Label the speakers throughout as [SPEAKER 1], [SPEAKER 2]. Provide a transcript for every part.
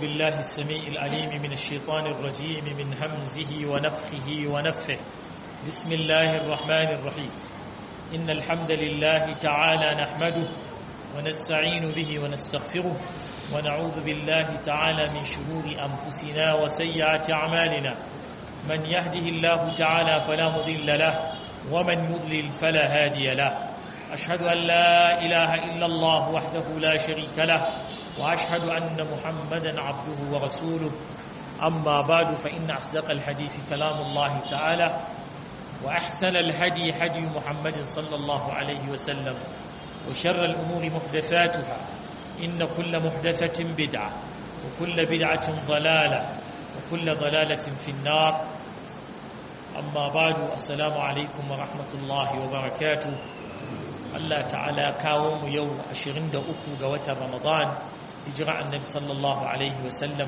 [SPEAKER 1] بالله السميع العليم من الشيطان الرجيم من همزه ونفخه ونفه بسم الله الرحمن الرحيم إن الحمد لله تعالى نحمده ونستعين به ونستغفره ونعوذ بالله تعالى من شرور أنفسنا وسيئات أعمالنا من يهده الله تعالى فلا مضل له ومن يضلل فلا هادي له أشهد أن لا إله إلا الله وحده لا شريك له وأشهد أن محمدا عبده ورسوله أما بعد فإن أصدق الحديث كلام الله تعالى وأحسن الهدي هدي محمد صلى الله عليه وسلم وشر الأمور محدثاتها إن كل محدثة بدعة وكل بدعة ضلالة وكل ضلالة في النار أما بعد السلام عليكم ورحمة الله وبركاته Allah ta'ala kawo mu yau 23 ga watan Ramadan hijira annabi sallallahu alaihi wasallam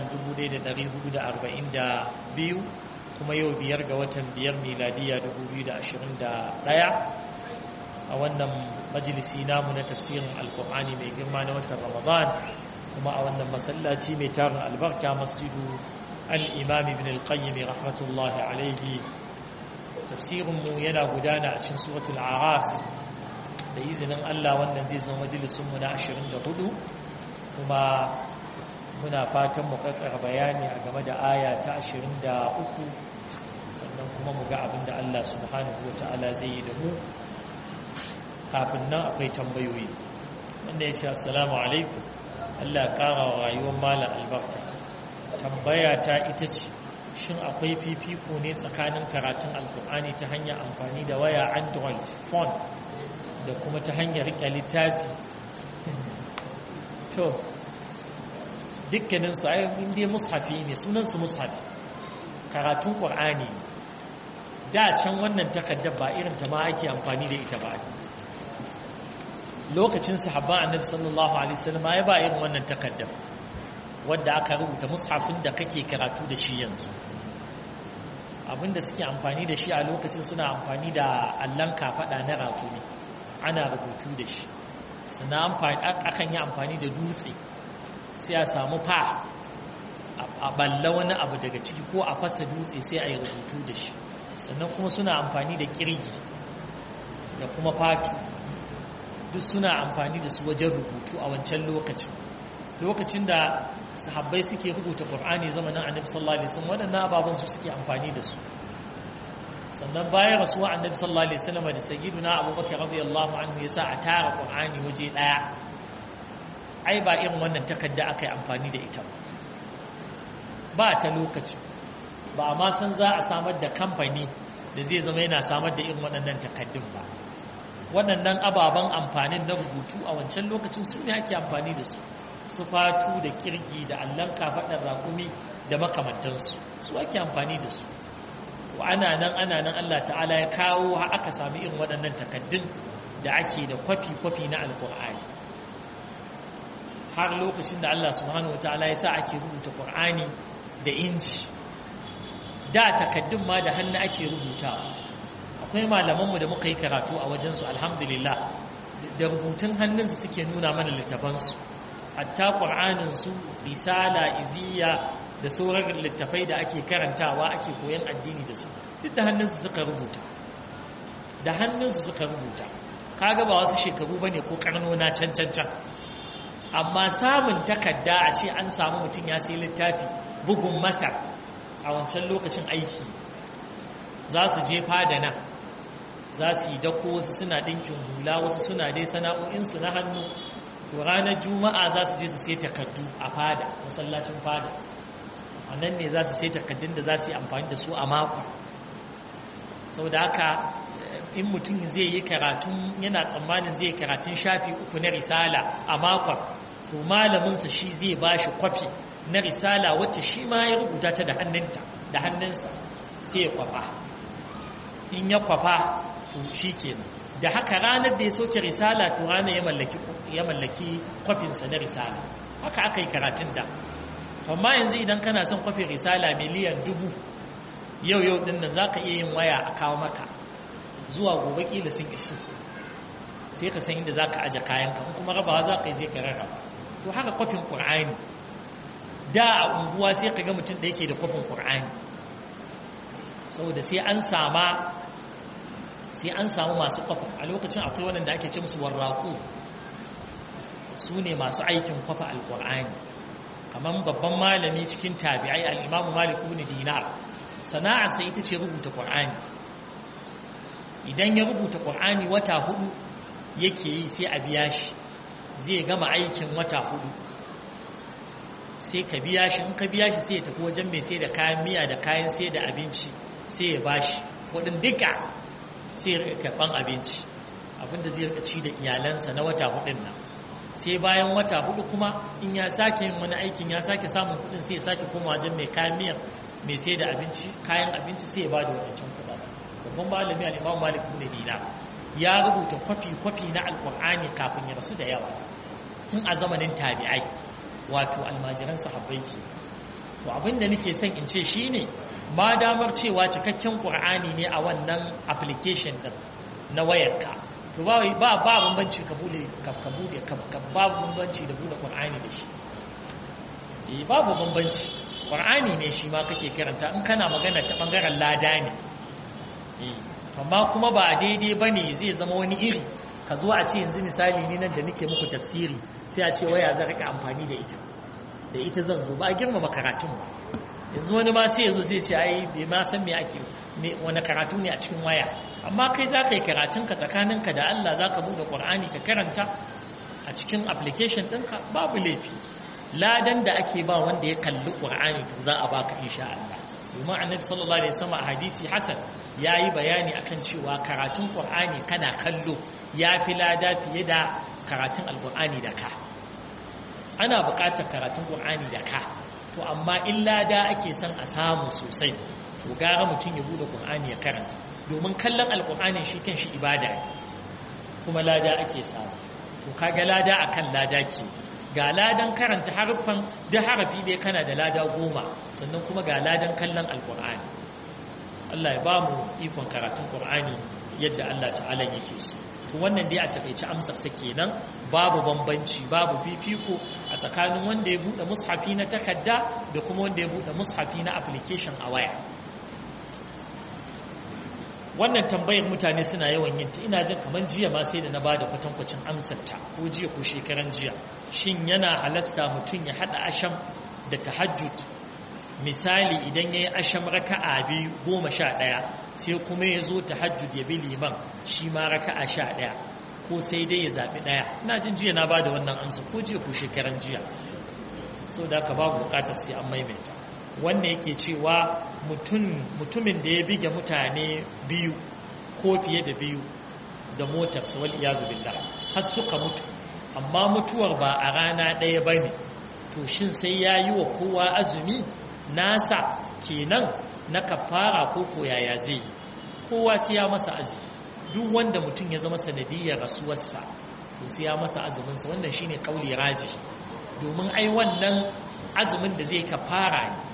[SPEAKER 1] 1442 kuma yau biyar ga watan biyar miladiya 2021 a wannan majalisi namu na tafsirin alkur'ani mai girma na watan Ramadan kuma a wannan masallaci mai tarin albarka masjidu al-imam ibn al-qayyim rahmatullahi alaihi tafsirinmu yana gudana a cikin suratul araf da izinin Allah wannan zai zama majalisunmu na 24 kuma muna fatan mu kakkara bayani a game da aya ta 23 sannan kuma mu ga abin da Allah subhanahu wa ta'ala zai yi da mu kafin nan akwai tambayoyi wanda ya ce assalamu alaikum Allah ya ƙara wa rayuwar malam albarka tambaya ta ita ce shin akwai fifiko ne tsakanin karatun alkur'ani ta hanyar amfani da waya android phone da kuma ta hanyar rike littafi to dukkaninsu a inda mushafi ne sunansu mushafi karatun ƙwar'ani da can wannan takardar ba irin ta ma ake amfani da ita ba lokacin sahabban annabi sallallahu alaihi wasallam ya ba irin wannan takardar wadda aka rubuta mushafin da kake karatu da shi yanzu abinda suke amfani da shi a lokacin suna amfani da allon kafaɗa na rakumi ana rubutu da shi sannan akan yi amfani da dutse sai a samu fa a balla wani abu daga ciki ko a fasa dutse sai a yi rubutu da shi sannan kuma suna amfani da kirgi da kuma fatu duk suna amfani da su wajen rubutu a wancan lokacin lokacin da sahabbai suke rubuta ƙur'ani zamanin annabi sallallahu alaihi wasallam waɗannan ababen su suke amfani da su sannan bayan rasuwa annabi sallallahu alaihi wasallam da sayyiduna abubakar radiyallahu anhu yasa a tara qur'ani waje daya ai ba irin wannan takarda aka yi amfani da ita ba ta lokaci ba ma san za a samar da kamfani da zai zama yana samar da irin waɗannan takaddun ba waɗannan ababen amfanin na rubutu a wancan lokacin su ne ake amfani da su su fatu da kirgi da allon kafaɗar rakumi da makamantansu su ake amfani da su ana nan ana nan Allah ta'ala ya kawo aka sami irin waɗannan takaddun da ake da kwafi-kwafi na alƙur'ani har lokacin da Allah subhanahu wa ta'ala ya sa ake rubuta ƙur'ani da inji da takaddun ma da hannu ake rubuta akwai malamanmu da muka yi karatu a wajensu alhamdulillah da rubutun hannunsu suke nuna mana littafansu hatta ƙur'aninsu risala iziya da sauran littafai da ake karantawa ake koyan addini da su duk da hannunsu suka rubuta da hannunsu suka rubuta kaga ba wasu shekaru bane ko karnona can can can amma samun takarda a ce an samu mutum ya sai littafi bugun masar a wancan lokacin aiki za su je fada nan za su yi dako wasu suna ɗinkin hula wasu suna dai sana'o'insu na hannu to ranar juma'a za su je su sai takardu a fada masallacin fada a nan ne za su sai takaddun da za su yi amfani da su a mako sau da haka in mutum zai yi karatun yana tsammanin zai karatun shafi uku na risala a makon to malaminsa shi zai ba shi kwafi na risala wacce shi ma ya rubuta ta da hannunta da hannunsa sai ya kwafa in ya kwafa to shi kenan da haka ranar da ya soke risala to ranar ya mallaki kwafinsa na risala haka aka yi karatun da amma yanzu idan kana son kwafin risala miliyan dubu yau yau din nan za ka iya yin waya a kawo maka zuwa gobe kila sun ishi sai ka san inda za ka aje kayanka kuma rabawa za ka yi zai ka rarraba to haka kwafin ƙur'ani da a unguwa sai ka ga mutum da yake da kwafin ƙur'ani saboda sai an sama sai an samu masu kwafin a lokacin akwai waɗanda ake ce musu warraku su ne masu aikin kwafa alƙur'ani kamar babban malami cikin tabi'ai al'imamu malik ibn dinar sana'arsa ita ce rubuta ƙur'ani idan ya rubuta ƙur'ani wata hudu yake yi sai a biya shi zai gama aikin wata hudu sai ka biya shi in ka biya shi sai ya tafi wajen mai sai da kayan miya da kayan sai da abinci sai ya bashi kudin duka sai ya rika karban abinci abinda zai rika ci da iyalansa na wata hudun nan sai bayan wata hudu kuma in ya sake yin wani aikin ya sake samun kudin sai ya sake koma wajen mai kayan miya mai sai da abinci kayan abinci sai ya ba da wadancan kudaden babban malami al-imam malik ibn dinar ya rubuta kwafi-kwafi na alkur'ani kafin ya rasu da yawa tun a zamanin tabi'ai wato almajiran sahabbai ke to abinda nake son in ce shine ma damar cewa cikakken qur'ani ne a wannan application din na wayarka to ba ba ba bambanci ka bude ka bude ka babu bambanci da bude qur'ani da shi eh babu bambanci qur'ani ne shi ma kake karanta in kana magana ta bangaren lada ne eh amma kuma ba daidai bane zai zama wani iri ka zo a ce yanzu misali ni nan da nake muku tafsiri sai a ce waya zan rika amfani da ita da ita zan zo ba a girmama karatun ba yanzu wani ma sai yazo sai ce ai bai ma san me ake wani karatu ne a cikin waya amma kai za ka yi karatun ka tsakaninka da Allah za ka buɗe Qur'ani ka karanta a cikin application ɗinka babu laifi ladan da ake ba wanda ya kalli Qur'ani to za a baka insha Allah domin annabi sallallahu alaihi wasallam a hadisi hasan yayi bayani akan cewa karatun Qur'ani kana kallo ya fi lada fiye da karatun alkur'ani da ka ana buƙatar karatun ƙur'ani da ka to amma in lada ake son a samu sosai to gara mutum ya bude ƙur'ani ya karanta domin kallon alkur'ani shi kan shi ibada ne kuma lada ake samu to kaga lada akan lada ke ga ladan karanta harfan da harafi ɗaya kana da lada goma sannan kuma ga ladan kallon alkur'ani Allah ya ba mu ikon karatun ƙur'ani yadda Allah ta'ala yake so to wannan dai a takaice amsar sa kenan babu bambanci babu fifiko a tsakanin wanda ya bude mushafi na takarda da kuma wanda ya bude mushafi na application a waya wannan tambayar mutane suna yawan yin ta ina jin kamar jiya ma sai da na bada kwatankwacin amsar ta ko jiya ko shekaran jiya shin yana halasta mutum ya hada asham da tahajjud misali idan ya yi asham raka'a biyu goma sha ɗaya sai kuma ya zo tahajjud ya bi liman shi ma raka'a sha ɗaya ko sai dai ya zaɓi ɗaya ina jin jiya na ba da wannan amsa ko jiya ko shekaran jiya so da ka babu buƙatar sai an maimaita wanda yake cewa mutumin da ya bige mutane biyu ko fiye da biyu da motarsa wal iyadu billah har suka mutu amma mutuwar ba a rana ɗaya ba ne to shin sai ya yi wa kowa azumi nasa kenan na kafara ko koyaya zai yi kowa sai ya masa azumi duk wanda mutum ya zama sanadiyar rasuwarsa to sai ya masa azuminsa wannan shine kauli raji domin ai wannan azumin da zai kafara ne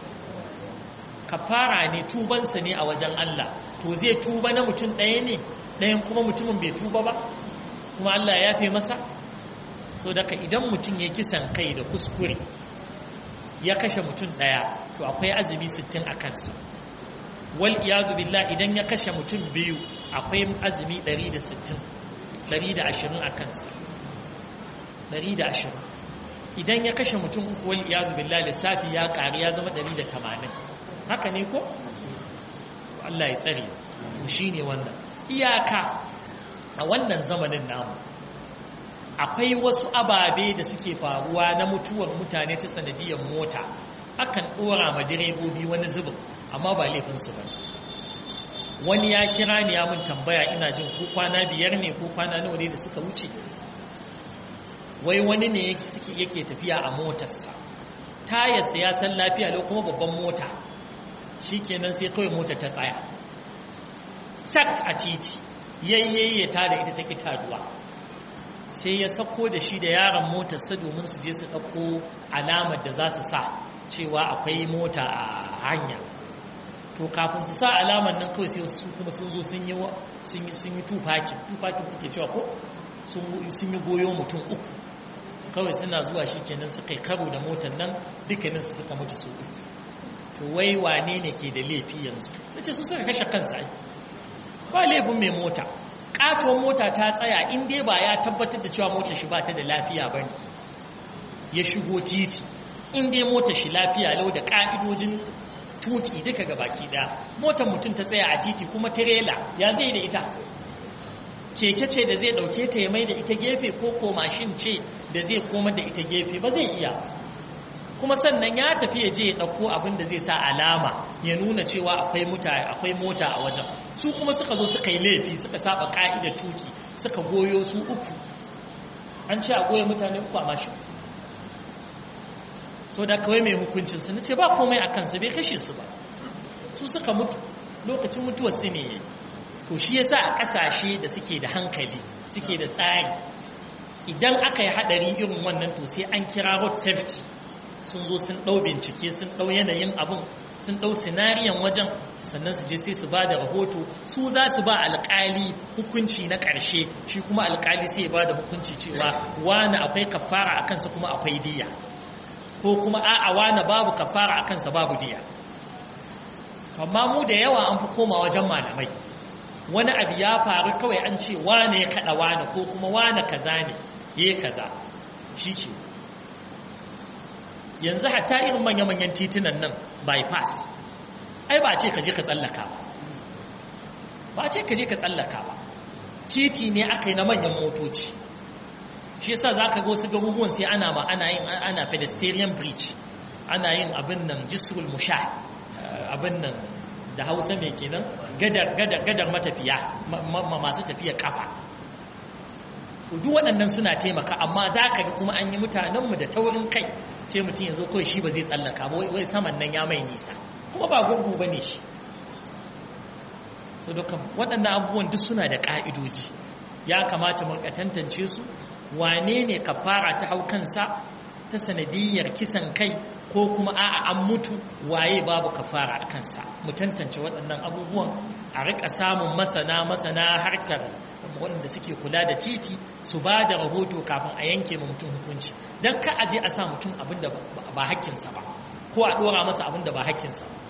[SPEAKER 1] kafara ne tubansa ne a wajen Allah to zai tuba na mutum ɗaya ne ɗayan kuma mutumin bai tuba ba kuma Allah ya fi masa so daga idan mutum ya kisan kai da kuskure ya kashe mutum ɗaya to akwai azumi sittin a kansa wal iyadu billah idan ya kashe mutum biyu akwai azumi 160 120 a kansa 120 idan ya kashe mutum uku wal iyadu billah lissafi ya ƙari ya zama 180 haka ne ko Allah ya tsare to shine wannan iyaka a wannan zamanin namu akwai wasu ababe da suke faruwa na mutuwar mutane ta sanadiyar mota akan ɗora ma direbobi wani zubin amma ba laifinsu ba wani ya kira ni ya mun tambaya ina jin ko kwana biyar ne ko kwana nawa ne da suka wuce wai wani ne yake tafiya a motarsa tayarsa ya san lafiya lau kuma babban mota shi kenan sai kawai mota ta tsaya cak a titi yayyaye ta da ita ta ƙi taduwa sai ya sako da shi da yaron motarsa domin su je su ɗauko alamar da za su sa cewa akwai mota a hanya to kafin su sa alamar nan kawai sai su kuma sun zo sun yi sun yi sun yi tufakin tufakin take cewa ko sun yi goyo mutum uku kawai suna zuwa shi kenan suka yi karo da motar nan dukkanin su suka mutu su uku to wai wane ne ke da laifi yanzu na ce su suka kashe kansa ai ba laifin mai mota ƙatuwar mota ta tsaya in dai ba ya tabbatar da cewa motar shi ba ta da lafiya ba ne ya shigo titi in dai motar shi lafiya lau da ƙa'idojin tuki duka ga baki ɗaya motar mutum ta tsaya a titi kuma tirela ya zai da ita keke ce da zai ɗauke ta ya mai da ita gefe ko ko mashin ce da zai koma da ita gefe ba zai iya kuma sannan ya tafi ya je ya ɗauko abin da zai sa alama ya nuna cewa akwai mutane akwai mota a wajen su kuma suka zo suka yi laifi suka saba ka'idar tuki suka goyo su uku an ce a goya mutane uku a mashin so da kawai mai hukuncin su ce ba komai a kansa bai kashe su ba su suka mutu lokacin mutuwar su ne to shi yasa a kasashe da suke da hankali suke da tsari idan aka yi hadari irin wannan to sai an kira road safety sun zo sun ɗau bincike sun ɗau yanayin abin sun ɗau sinariyan wajen sannan su je sai su ba da rahoto su za su ba alƙali hukunci na ƙarshe shi kuma alƙali sai ya ba da hukunci cewa wani akwai kafara a kansa kuma akwai diya ko kuma a'a wani babu kafara a kansa babu diya amma mu da yawa an fi koma wajen malamai wani abu ya faru kawai an ce wane ya kaɗa wane ko kuma wane kaza ne ya kaza shi ke yanzu hatta irin manya-manyan titunan nan bypass ai ba ce ka je ka tsallaka ba ba ce ka je ka tsallaka ba titi ne aka yi na manyan motoci shi yasa za ka ga wasu garuruwan sai ana ma ana yin ana pedestrian bridge ana yin abin nan jisrul musha abin nan da hausa mai kenan gadar gadar gadar matafiya masu tafiya kafa duk waɗannan suna taimaka amma za ka ga kuma an yi mutanenmu da taurin kai sai mutum ya zo kawai shi ba zai tsallaka ba wai saman nan ya mai nisa kuma ba gurgu ba ne shi so dukkan waɗannan abubuwan duk suna da ƙa'idoji ya kamata mu tantance su wane ne kafara ta hau kansa ta sanadiyyar kisan kai ko kuma a'a an mutu waye babu kafara a kansa mu tantance waɗannan abubuwan a rika samun masana masana harkar waɗanda suke kula da titi su ba da rahoto kafin a yanke ma mutum hukunci don ka aje a sa mutum abin da ba hakkinsa ba ko a ɗora masa abin da ba hakkinsa ba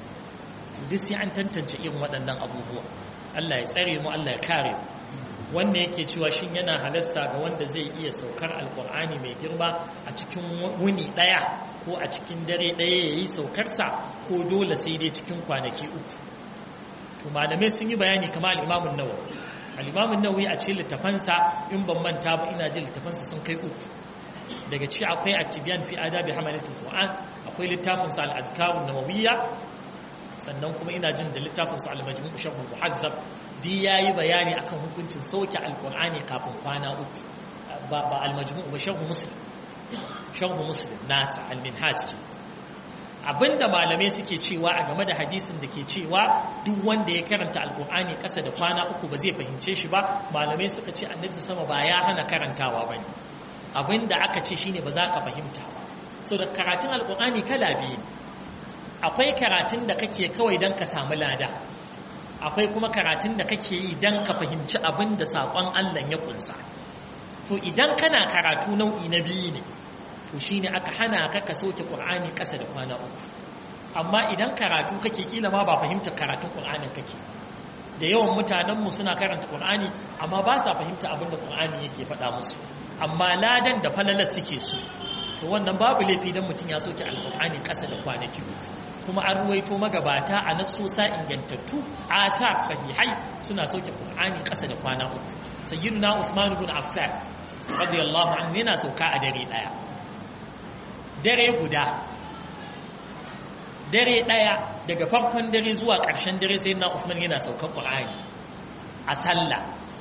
[SPEAKER 1] duk sai an tantance irin waɗannan abubuwa Allah ya tsare mu Allah ya kare mu wanda yake cewa shin yana halasta ga wanda zai iya saukar alkur'ani mai girma a cikin wuni ɗaya ko a cikin dare ɗaya ya yi saukarsa ko dole sai dai cikin kwanaki uku to malamai sun yi bayani kamar al'imamun nawa al'imamun nawa a cikin littafansa in ban manta ba ina jin littafansa sun kai uku daga ciki akwai attibiyan fi adabi hamalatul qur'an akwai littafinsa al-adkarun nawawiyya sannan kuma ina jin da littafinsa al-majmu' sharh muhazzab di yayi bayani akan hukuncin sauke alqur'ani kafin kwana uku ba ba al-majmu' ba sharh muslim sharh muslim nasa al-minhaj ke abinda malamai suke cewa a game da hadisin da ke cewa duk wanda ya karanta alqur'ani kasa da kwana uku ba zai fahimce shi ba malamai suka ce annabi sama ba ya hana karantawa bane abinda aka ce shine ba za ka fahimta ba so da karatun alqur'ani kala biyu akwai karatun da kake kawai don ka samu lada akwai kuma karatun da kake yi don ka fahimci abin da saƙon Allah ya kunsa to idan kana karatu nau'i na biyu ne to shine aka hana ka ka soke ƙur'ani ƙasa da kwana uku amma idan karatu kake kila ma ba fahimtar karatun ƙur'anin kake da yawan mutanenmu suna karanta ƙur'ani amma ba sa fahimta abin da ƙur'ani yake faɗa musu amma ladan da falalar suke so to wannan babu laifi don mutum ya soke alƙur'ani ƙasa da kwanaki uku kuma an ruwaito magabata a nasosa ingantattu asar sahihai suna soke qur'ani ƙasa da kwana uku sayyiduna usman ibn affan radiyallahu anhu yana sauka a dare daya dare guda dare daya daga farkon dare zuwa ƙarshen dare sayyiduna usman yana saukan qur'ani a sallah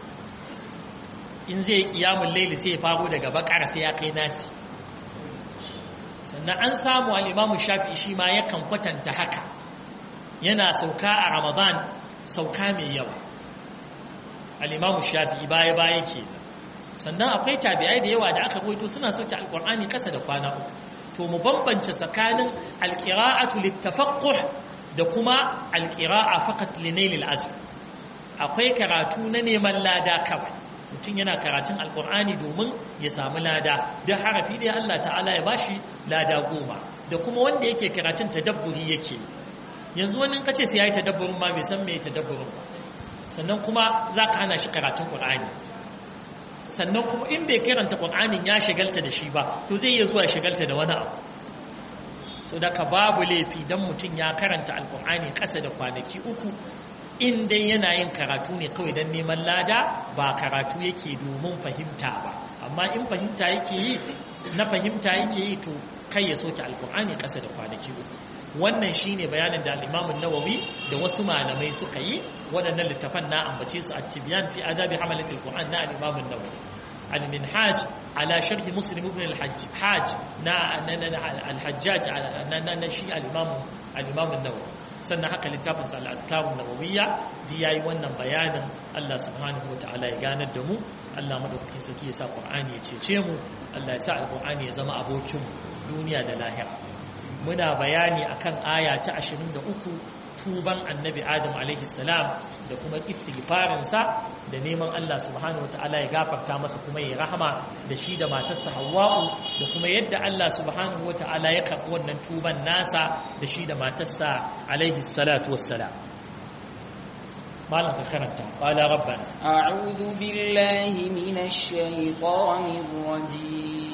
[SPEAKER 1] in zai qiyamul layli sai ya faro daga bakara sai ya kai nasi sannan an samu al'imamu shafi shi ma yakan kwatanta haka yana sauka a ramadan sauka mai yawa al'imamu shafi baya-baya ke sannan akwai tabi'ai da yawa da aka goito suna sauke alƙur'ani ƙasa da kwana uku to mu bambance tsakanin alƙira'atu littafaqquh da kuma alƙira'a faqat linailil azm akwai karatu na neman lada kawai mutum yana karatun alkur'ani domin ya samu lada don harafi da Allah ta'ala ya bashi lada goma da kuma wanda yake karatun tadabburi yake yanzu wani kace sai yayi tadabburin ma bai san me tadabburin ba sannan kuma zaka hana shi karatun qur'ani sannan kuma in bai karanta qur'anin ya shigalta da shi ba to zai iya zuwa shigalta da wani abu so da ka babu laifi dan mutum ya karanta alkur'ani kasa da kwanaki uku in dai yana yin karatu ne kawai don neman lada ba karatu yake domin fahimta ba amma in fahimta yake yi na fahimta yake yi to kai ya soke alkur'ani ƙasa da kwanaki uku wannan shine bayanin da al nawawi da wasu malamai suka yi waɗannan littafan na ambace su at-tibyan fi adabi hamalat al-qur'an na al-imam nawawi al-minhaj ala sharh muslim ibn al-hajj na al-hajjaj na shi al-imam al-imam nawawi sannan haka littafin sa al-azkarun nawawiyya di yayi wannan bayanin Allah subhanahu wataala ya ganar da mu Allah madaukakin sarki ya sa Qur'ani ya cece mu Allah ya sa al-Qur'ani ya zama abokin mu duniya da lahira muna bayani akan aya ta 23 tuban annabi Adam alaihi salam da kuma istighfarin sa da neman Allah subhanahu wataala ya gafarta masa kuma ya rahama da shi da matarsa Hawwa'u da kuma yadda Allah subhanahu wataala ya karɓi wannan tuban nasa da shi da matarsa alaihi salatu wassalam malam ka karanta qala rabbana
[SPEAKER 2] a'udhu billahi minash shaitanir rajim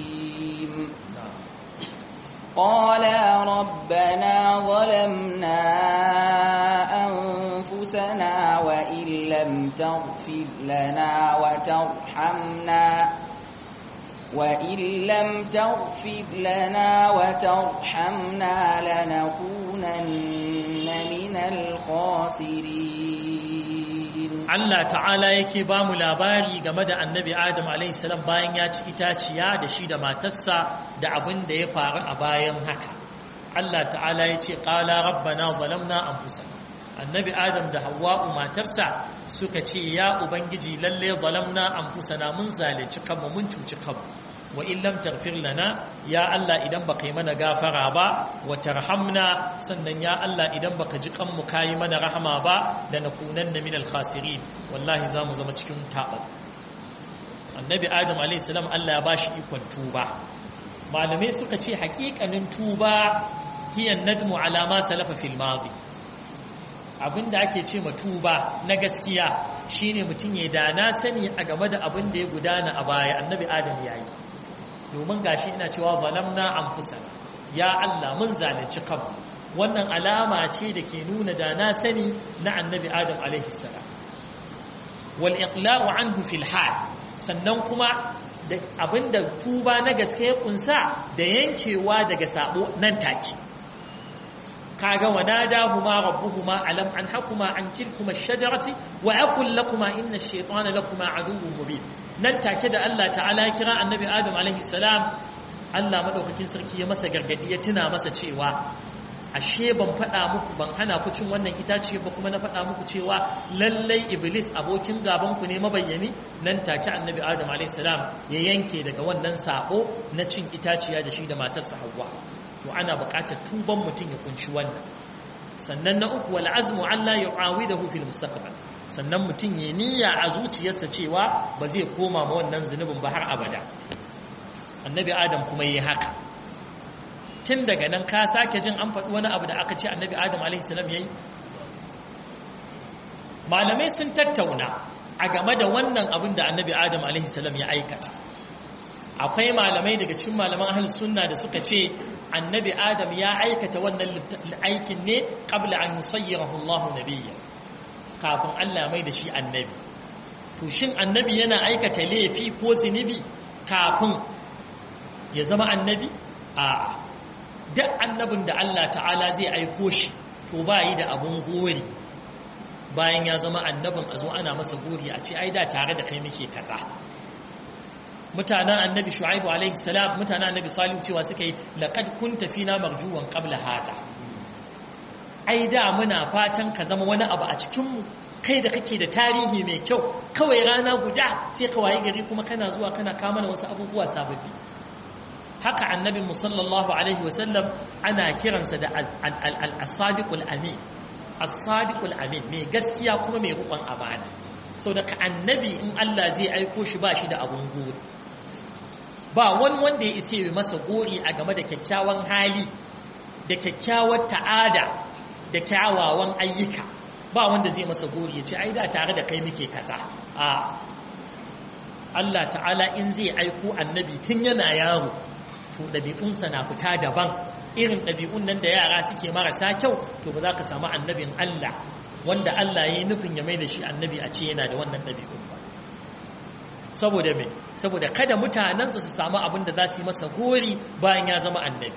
[SPEAKER 2] قالا ربنا ظلمنا أنفسنا وإن لم تغفر لنا وترحمنا وإن لم تغفر لنا وترحمنا لنكونن من الخاسرين
[SPEAKER 1] Allah ta'ala yake ba mu labari game da annabi Adam alaihissalam bayan ya ci itaciya da shi da matarsa da abin da ya faru a bayan haka Allah ta'ala ya ce ƙala rabbana zalamna anfusana annabi Adam da Hawwa'u matarsa suka ce ya ubangiji lalle zalamna anfusana mun zalunci kanmu mun cuci kanmu wa in lam taghfir lana ya Allah idan baka yi mana gafara ba wa tarhamna sannan ya Allah idan baka ji kanmu kayi mana rahama ba da nakunanna min al-khasirin wallahi zamu zama cikin taɓa annabi adam alayhi salam Allah ya bashi ikon tuba malamai suka ce haƙiƙanin tuba hiya nadmu ala ma salafa fil madi abinda ake ce ma tuba na gaskiya shine mutum ya da na sani a game da abin da ya gudana a baya annabi adam ya yi domin gashi ina cewa zalamna anfusana ya Allah mun zalunci kanmu wannan alama ce da ke nuna da na sani na annabi adam alaihi salam wal iqla'u anhu fil hal sannan kuma da abinda tuba na gaske ya kunsa da yankewa daga sabo nan take kaga wanadahuma rabbuhuma alam an hakuma an tilkuma ash-shajarati wa aqul lakuma inna ash-shaytana lakuma aduwwun mubin nan take da Allah ta'ala kira annabi Adam alaihi salam Allah madaukakin sarki ya masa gargadi ya tuna masa cewa ashe ban faɗa muku ban hana ku cin wannan itace ba kuma na faɗa muku cewa lallai iblis abokin gaban ku ne mabayyani nan take annabi Adam alaihi salam ya yanke daga wannan sabo na cin itaciya da shi da matarsa Hawwa to ana buƙatar tuban mutum ya kunshi wannan sannan na uku wal azmu alla yu'awidahu fil mustaqbal sannan mutum ya niyya a zuciyarsa cewa ba zai koma ma wannan zunubin ba har abada annabi adam kuma yi haka tun daga nan ka sake jin an faɗi wani abu da aka ce annabi adam alaihi salam yayi malamai sun tattauna a game da wannan abin da annabi adam alaihi salam ya aikata akwai malamai daga cikin malaman ahlus sunna da suka ce annabi adam ya aikata wannan aikin ne qabla an yusayyirahu Allah nabiyya kafin Allah mai da shi annabi to shin annabi yana aikata laifi ko zinubi kafin ya zama annabi a duk annabin da Allah ta'ala zai aiko shi to ba yi da abun gori bayan ya zama annabin a zo ana masa gori a ce ai da tare da kai muke kaza mutanen annabi shu'aibu alaihi salam mutanen annabi salihu cewa suka yi laqad kunta fina marjuwan qabla hada ai da muna fatan ka zama wani abu a cikin mu kai da kake da tarihi mai kyau kawai rana guda sai ka waye gari kuma kana zuwa kana kama mana wasu abubuwa sababbi haka annabi sallallahu alaihi wasallam ana kiransa da as-sadiqul amin as-sadiqul amin mai gaskiya kuma mai rukun amana sau daga annabi in Allah zai aiko shi ba shi da abun gori ba wani wanda ya isa yi masa gori a game da kyakkyawan hali da kyakkyawar ta'ada da kyawawan ayyuka ba wanda zai masa gori ya ce ai da tare da kai muke kaza a Allah ta'ala in zai aiko annabi tun yana yaro to ɗabi'unsa na fita daban irin ɗabi'un nan da yara suke marasa kyau to ba za ka samu annabin Allah wanda Allah ya yi nufin ya mai da shi annabi a ce yana da wannan ɗabi'un ba saboda me saboda kada mutanensa su samu abin da za su yi masa gori bayan ya zama annabi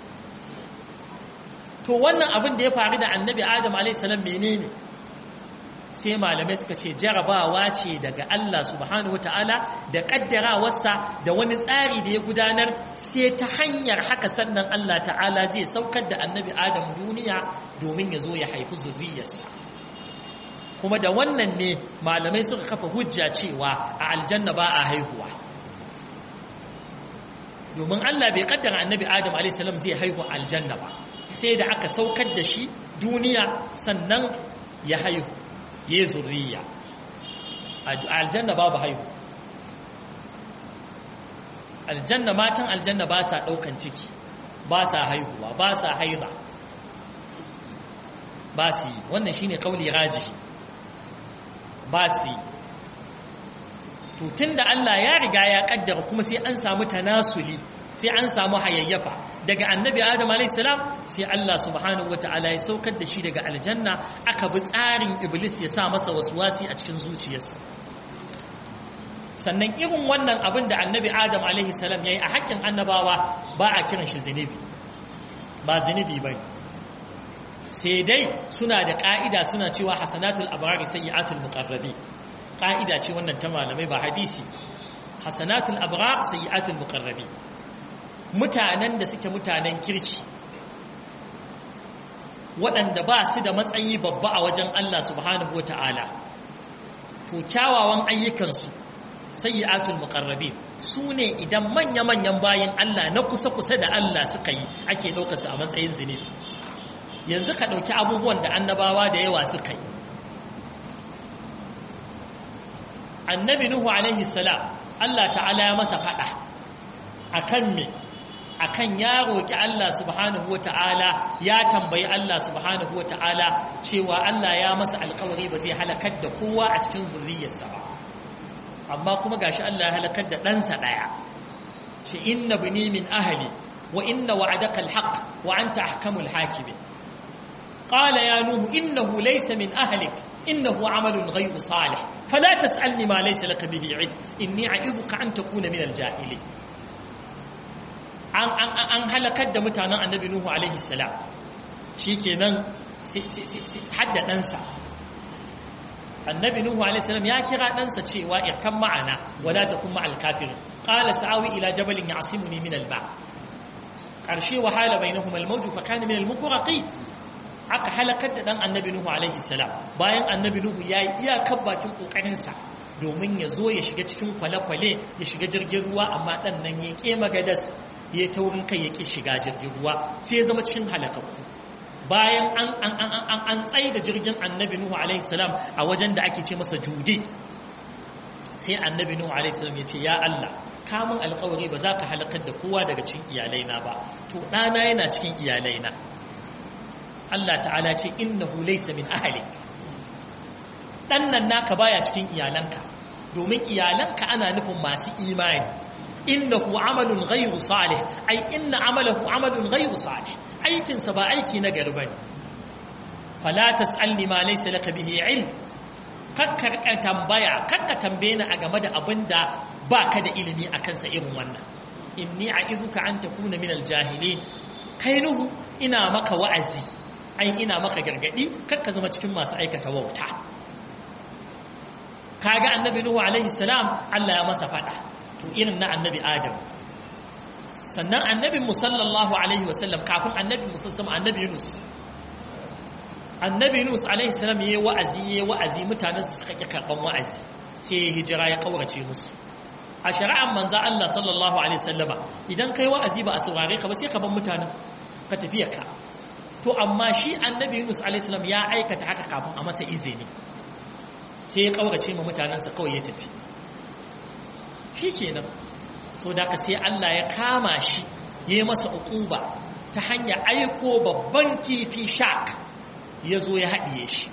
[SPEAKER 1] to wannan abin da ya faru da annabi adam a.s. menene sai malamai suka ce jarabawa ce daga Allah subhanahu ta'ala da kaddarawarsa da wani tsari da ya gudanar sai ta hanyar haka sannan Allah ta'ala zai saukar da annabi adam duniya domin ya zo ya haifi zurriyarsa kuma da wannan ne malamai suka kafa hujja cewa a aljanna ba a haihuwa domin Allah bai kaddara annabi adam a.s. zai haihu aljanna ba sai da aka saukar da shi duniya sannan ya haihu ya zurriya aljanna babu haihu aljanna matan aljanna ba sa ɗaukan ciki ba sa haihuwa ba sa haiza ba su yi wannan shi ne ƙauli rajihi ba su yi tutun da Allah ya riga ya ƙaddara kuma sai an samu tanasuli sai an samu hayayyafa daga annabi adam alaihissalam sai Allah subhanahu wata'ala ya saukar da shi daga aljanna aka bi tsarin iblis ya sa masa wasi a cikin zuciyarsa sannan irin wannan abin da annabi adam alaihissalam ya yi a haƙƙin annabawa ba a kiran shi zunubi ba zunubi ba sai dai suna da ƙa'ida suna cewa hasanatul abrari sayyi'atul muqarrabi ƙa'ida ce wannan ta malamai ba hadisi hasanatul abrar sayyi'atul muqarrabi mutanen da suke mutanen kirki waɗanda ba su da matsayi babba a wajen Allah subhanahu wa ta'ala to kyawawan ayyukansu sayyi'atul muqarrabin su ne idan manya-manyan bayan Allah na kusa-kusa da Allah suka yi ake ɗaukarsu a matsayin zunubi yanzu ka ɗauki abubuwan da annabawa da yawa suka yi annabi nuhu alaihi salam Allah ta'ala ya masa faɗa akan me akan ya roƙi Allah subhanahu wa ta'ala ya tambayi Allah subhanahu wa ta'ala cewa Allah ya masa alƙawari ba zai halakar da kowa a cikin zurriyarsa ba amma kuma gashi Allah ya halakar da ɗansa ɗaya ce inna bini min ahli wa inna wa'adaka alhaq wa anta ahkamul hakimin qala ya nuhu innahu laysa min ahlik innahu amalun ghayru salih fala tas'alni ma laysa laka bihi ilm inni a'idhuka an takuna min aljahilin an halakar da mutanen annabi Nuhu alaihi salam shi kenan hadda ɗansa annabi Nuhu alaihi salam ya kira ɗansa cewa irkan ma'ana wala ta kuma alkafirin ƙala sa'awi ila jabalin ya asimuni min alba ƙarshe wahala bai nahu malmauju fa kani min almukuraki aka halakar da ɗan annabi Nuhu alaihi salam bayan annabi Nuhu ya yi iyakar bakin ƙoƙarinsa domin ya zo ya shiga cikin kwale-kwale ya shiga jirgin ruwa amma ɗan nan ya ƙe magadas ya ta wurin kai ya ƙi shiga jirgin ruwa sai ya zama cikin halakakku bayan an tsaye da jirgin annabi nuhu alaihi salam a wajen da ake ce masa jude sai annabi nuhu alaihi salam ya ce ya Allah kamun alkawari ba za ka halakar da kowa daga cikin iyalaina ba to ɗana yana cikin iyalaina Allah ta'ala ce innahu laysa min ahli dan nan naka baya cikin iyalanka domin iyalanka ana nufin masu imani innahu amalun ghayru salih ai inna amalahu amalun ghayru salih aikin sa ba aiki na gari bane fala tasalni ma laysa laka bihi ilm kakkar ka tambaya kakka tambaye ni a game da abinda baka da ilimi akan sa irin wannan inni a'iduka an takuna min aljahilin kai nuhu ina maka wa'azi ai ina maka gargadi kakka zama cikin masu aikata wauta kaga annabi nuhu alaihi salam Allah ya masa fada to irin na annabi adam sannan annabin musallallahu alaihi wasallam kafin annabi musallam annabi yunus annabi yunus alaihi salam yayi wa'azi yayi wa'azi mutanen su suka ki karban wa'azi sai ya hijira ya kaurace musu a shari'ar manzo Allah sallallahu alaihi wasallama idan kai wa'azi ba a saurare ka ba sai ka bar mutanen ka tafiya ka to amma shi annabi yunus alaihi salam ya aikata haka kafin a masa izini sai ya kaurace ma mutanensa kawai ya tafi shi kenan so da ka sai Allah ya kama shi ya yi masa uquba ta hanyar aiko babban kifi shark ya zo ya haɗiye shi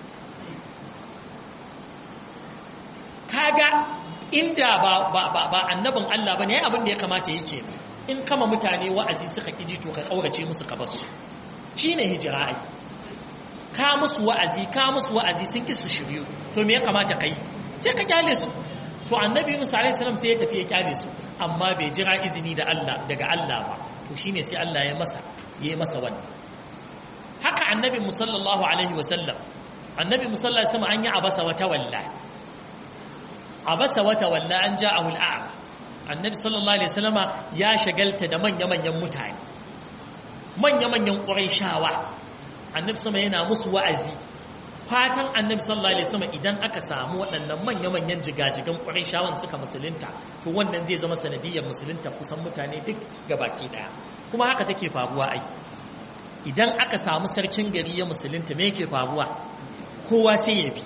[SPEAKER 1] kaga inda ba, ba, ba, ba annabin Allah ba ne abin da ya kamata yake in kama mutane wa'azi suka ƙiji to ka ƙaurace musu ka basu shi ne hijira ai ka musu wa'azi ka musu wa'azi sun ƙi su shiryu to me ya kamata ka yi sai ka kyale su to annabi musa alaihi salam sai ya tafi ya kyale su amma bai jira izini da Allah daga Allah ba to shine sai Allah ya masa ya yi masa wannan haka annabi musallallahu alaihi wasallam annabi musallallahu alaihi wasallam an yi abasa wata walla abasa wata walla an ja'ahu al'am annabi sallallahu alaihi wasallama ya shagalta da manya-manyan mutane manya-manyan quraishawa annabi sama yana musu wa'azi fatan annabi sallallahu alaihi wasallam idan aka samu waɗannan manya-manyan jigajigan quraishawan suka musulunta to wannan zai zama sanadiyyar musulunta kusan mutane duk gabaki daya kuma haka take faruwa ai idan aka samu sarkin gari ya musulunta me yake faruwa kowa sai ya bi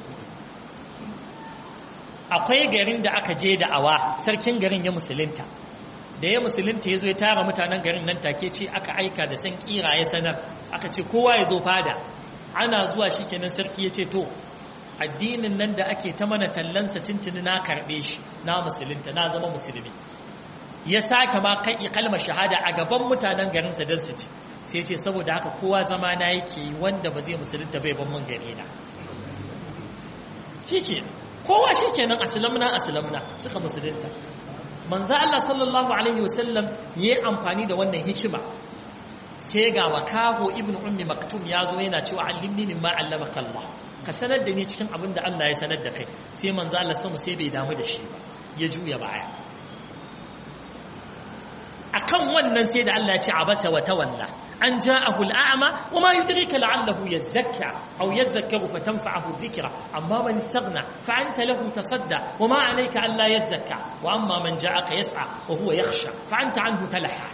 [SPEAKER 1] akwai garin da aka je da awa sarkin garin ya musulunta da ya musulunta ya zo ya tara mutanen garin nan take ce aka aika da san kira ya sanar aka ce kowa ya zo fada ana zuwa shi kenan sarki ya ce to addinin nan da ake ta mana tallansa tuntuni na karɓe shi na musulunta na zama musulmi ya sake ma kai kalmar shahada a gaban mutanen garinsa don su ci sai ce saboda haka kowa zama na yake wanda ba zai musulunta bai ban mun gare na shi kenan kowa shi kenan aslamna aslamna suka musulunta manzo Allah sallallahu alaihi wasallam yayi amfani da wannan hikima sai ga makaho ibn ummi maktum ya zo yana cewa allimni mimma allamaka Allah ka sanar da ni cikin abin da Allah ya sanar da kai sai manzo Allah sama sai bai damu da shi ba ya juya baya akan wannan sai da Allah ya ce abasa wa tawalla an ja'ahu al'ama wa ma yudrika la'allahu yazakka aw yadhakkaru fatanfa'ahu dhikra amma man istaghna fa anta lahu tasadda wa ma 'alayka an la yazakka wa amma man ja'aka yas'a wa huwa yakhsha fa anta 'anhu talaha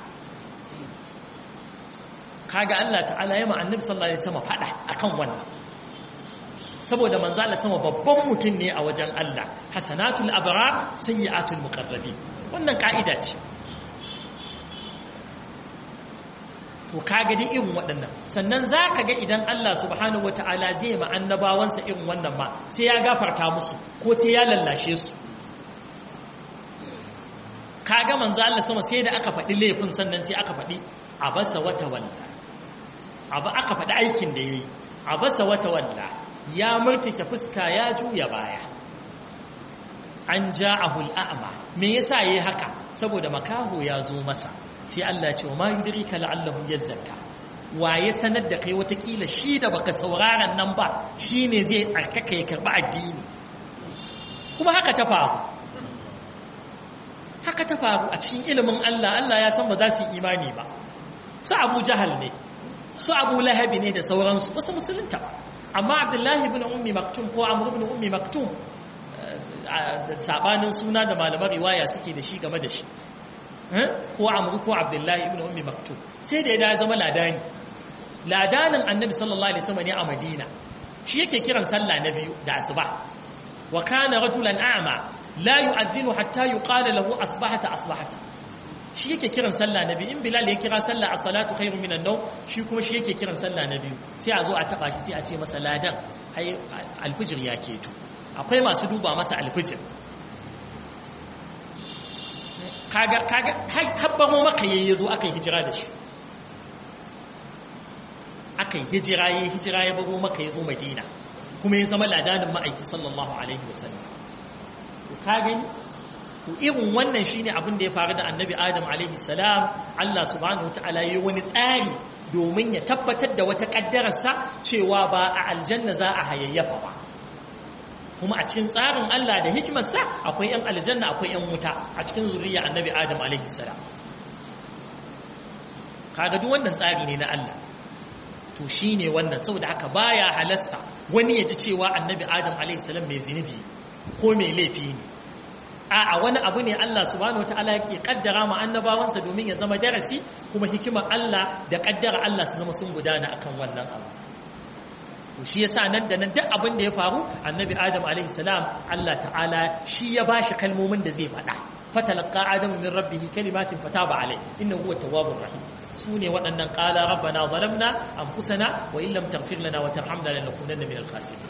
[SPEAKER 1] kaga Allah ta'ala ya ma annabi sallallahu alaihi wasallam fada akan wannan saboda manzo Allah sama babban mutum ne a wajen Allah hasanatul abrar sayyi'atul muqarrabin wannan ka'ida ce to kaga dai irin waɗannan sannan zaka ga idan Allah subhanahu wataala zai ma annabawansa irin wannan ma sai ya gafarta musu ko sai ya lallashe su kaga manzo Allah sama sai da aka faɗi laifin sannan sai aka faɗi abasa wata walla abu aka faɗi aikin da yayi abasa wata walla ya murtuke fuska ya juya baya an ja'ahu al'ama me yasa yayi haka saboda makaho ya zo masa sai Allah ya ce wa ma yudrika la'allahu yazzaka waye sanar da kai watakila shi da baka sauraron nan ba shine zai tsarkaka ya karba addini kuma haka ta faru haka ta faru a cikin ilimin Allah Allah ya san ba za su yi imani ba su Abu Jahal ne su Abu Lahabi ne da sauransu wasu musulunta ba amma Abdullahi ibn Ummi Maktum ko Amr ibn Ummi Maktum sabanin suna da malaman riwaya suke da shi game da shi ko Amr ko Abdullahi ibn Ummi Maktum sai da ya zama ladani ladanin Annabi sallallahu alaihi wasallam ne a Madina shi yake kiran sallah na biyu da asuba wa kana rajulan a'ma la yu'adhdhinu hatta yuqala lahu asbahata asbahata shi yake kiran sallah na biyu in bilal ya kira sallah a salatu khairu minan nau shi kuma shi yake kiran sallah na biyu sai a zo a taba shi sai a ce masa ladan ai alfijir ya keto akwai masu duba masa alfijir kaga kaga habban mu maka yayi zo aka yi hijira da shi aka yi hijira yayi hijira ya bago maka yazo madina kuma ya zama ladanin ma'aiki sallallahu alaihi wasallam ka gani to irin wannan shine abin da ya faru da annabi adam alaihi salam Allah subhanahu wataala yayi wani tsari domin ya tabbatar da wata kaddararsa cewa ba a aljanna za a hayayyafa ba kuma a cikin tsarin Allah da hikimarsa akwai yan aljanna akwai yan wuta a cikin zuriya annabi adam alaihi salam kaga duk wannan tsari ne na Allah to shine wannan saboda haka baya halasta wani ya ji cewa annabi adam alaihi salam mai zinubi ko mai laifi ne a'a wani abu ne Allah subhanahu wataala yake kaddara ma annabawansa domin ya zama darasi kuma hikimar Allah da kaddara Allah su zama sun gudana akan wannan abu shi yasa nan da nan duk abin da ya faru annabi adam alaihi salam Allah ta'ala shi ya bashi kalmomin da zai faɗa fatalaqa adamu min rabbihi kalimatin fataba alai innahu huwa tawwabur rahim sune waɗannan qala rabbana zalamna anfusana wa in lam taghfir lana wa tarhamna lanakunanna min al-khasirin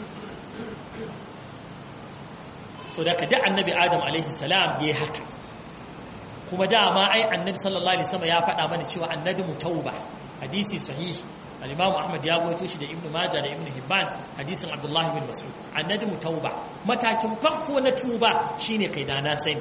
[SPEAKER 1] so da ka da annabi adam alaihi salam yayi haka kuma dama ai annabi sallallahu alaihi wasallam ya faɗa mana cewa annabi tauba hadisi sahihi al-imam ahmad ya goyo shi da ibnu majah da ibnu hibban hadisin abdullahi bin mas'ud annabi tauba matakin farko na tuba shine kai da na sani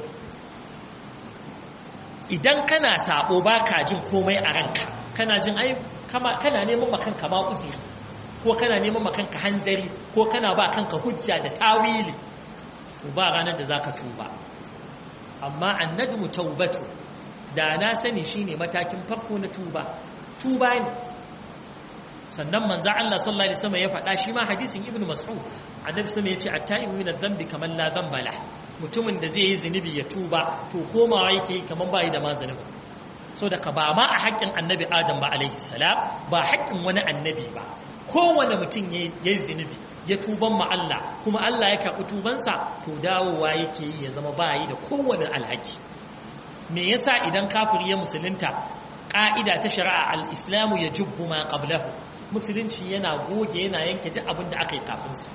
[SPEAKER 1] idan kana sabo baka jin komai a ranka kana jin ai kama kana neman makanka ma uzuri ko kana neman makanka hanzari ko kana ba kanka hujja da tawili to ba ranar da zaka tuba amma annajmu taubatu da na sani shine matakin farko na tuba tuba ne sannan manzo Allah sallallahu alaihi wasallam ya faɗa shi ma hadisin ibnu mas'ud annabi sallallahu ya ce at-taibu min adh-dhanbi kaman la dhanba la mutumin da zai yi zunubi ya tuba to komawa yake kaman bai da ma zunubi so da ka ba ma a haƙƙin annabi adam ba alaihi salam ba haƙƙin wani annabi ba kowane mutum ya yi zunubi ya tuban ma Allah kuma Allah ya karɓi tubansa to dawowa yake yi ya zama bayi da kowane alhaki me yasa idan kafiri ya musulunta ƙa'ida ta shari'a al-islamu ya jubbu ma qablahu musulunci yana goge yana yanke duk abin da aka yi kafinsa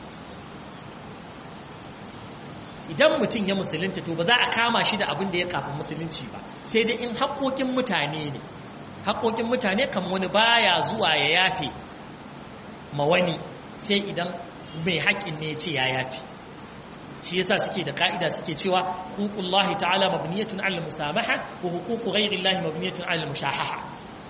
[SPEAKER 1] idan mutum ya musulunta to ba za a kama shi da abin da ya kafin musulunci ba sai dai in haƙoƙin mutane ne haƙoƙin mutane kan wani baya zuwa ya yafe ma wani sai idan mai haƙin ne ce ya yafi shi yasa suke da ka'ida suke cewa huququllahi ta'ala mabniyatun 'ala musamaha wa huququ ghayrillahi mabniyatun 'ala mushahaha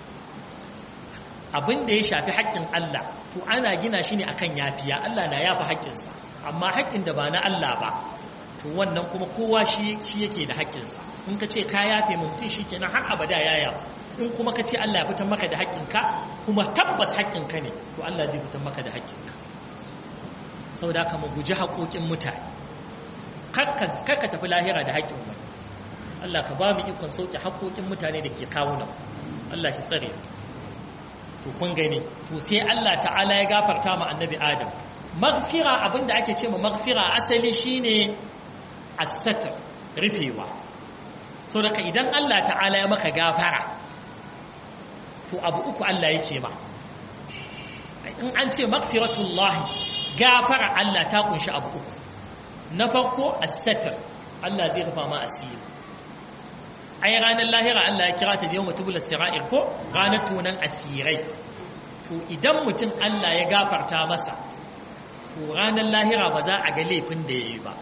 [SPEAKER 1] abin da ya shafi haƙƙin Allah to ana gina shi ne akan yafiya Allah na yafa haƙƙinsa amma haƙƙin da ba na Allah ba to wannan kuma kowa shi yake da haƙƙinsa in ka ce ka yafe mutum shi kenan har abada ya yafi in kuma ka ce Allah ya fitar maka da haƙƙinka kuma tabbas haƙƙinka ne to Allah zai fitar maka da haƙƙinka sau da mu guji haƙoƙin mutane karka tafi lahira da haƙƙin wani Allah ka ba mu ikon sauke haƙoƙin mutane da ke kawo nan Allah shi tsare to kun gani to sai Allah ta'ala ya gafarta ma annabi Adam magfira abinda ake ce ma magfira asali shine as-satr rufewa so daga idan Allah ta'ala ya maka gafara to abu uku Allah yake ma in an ce magfiratullahi gafara Allah ta kunshi abu uku na farko as-satr Allah zai rufa ma asiri ai ranar lahira Allah ya kira ta da yawma tubul sira'ir ko ranar tunan asirai to idan mutum Allah ya gafarta masa to ranar lahira ba za a ga laifin da yayi ba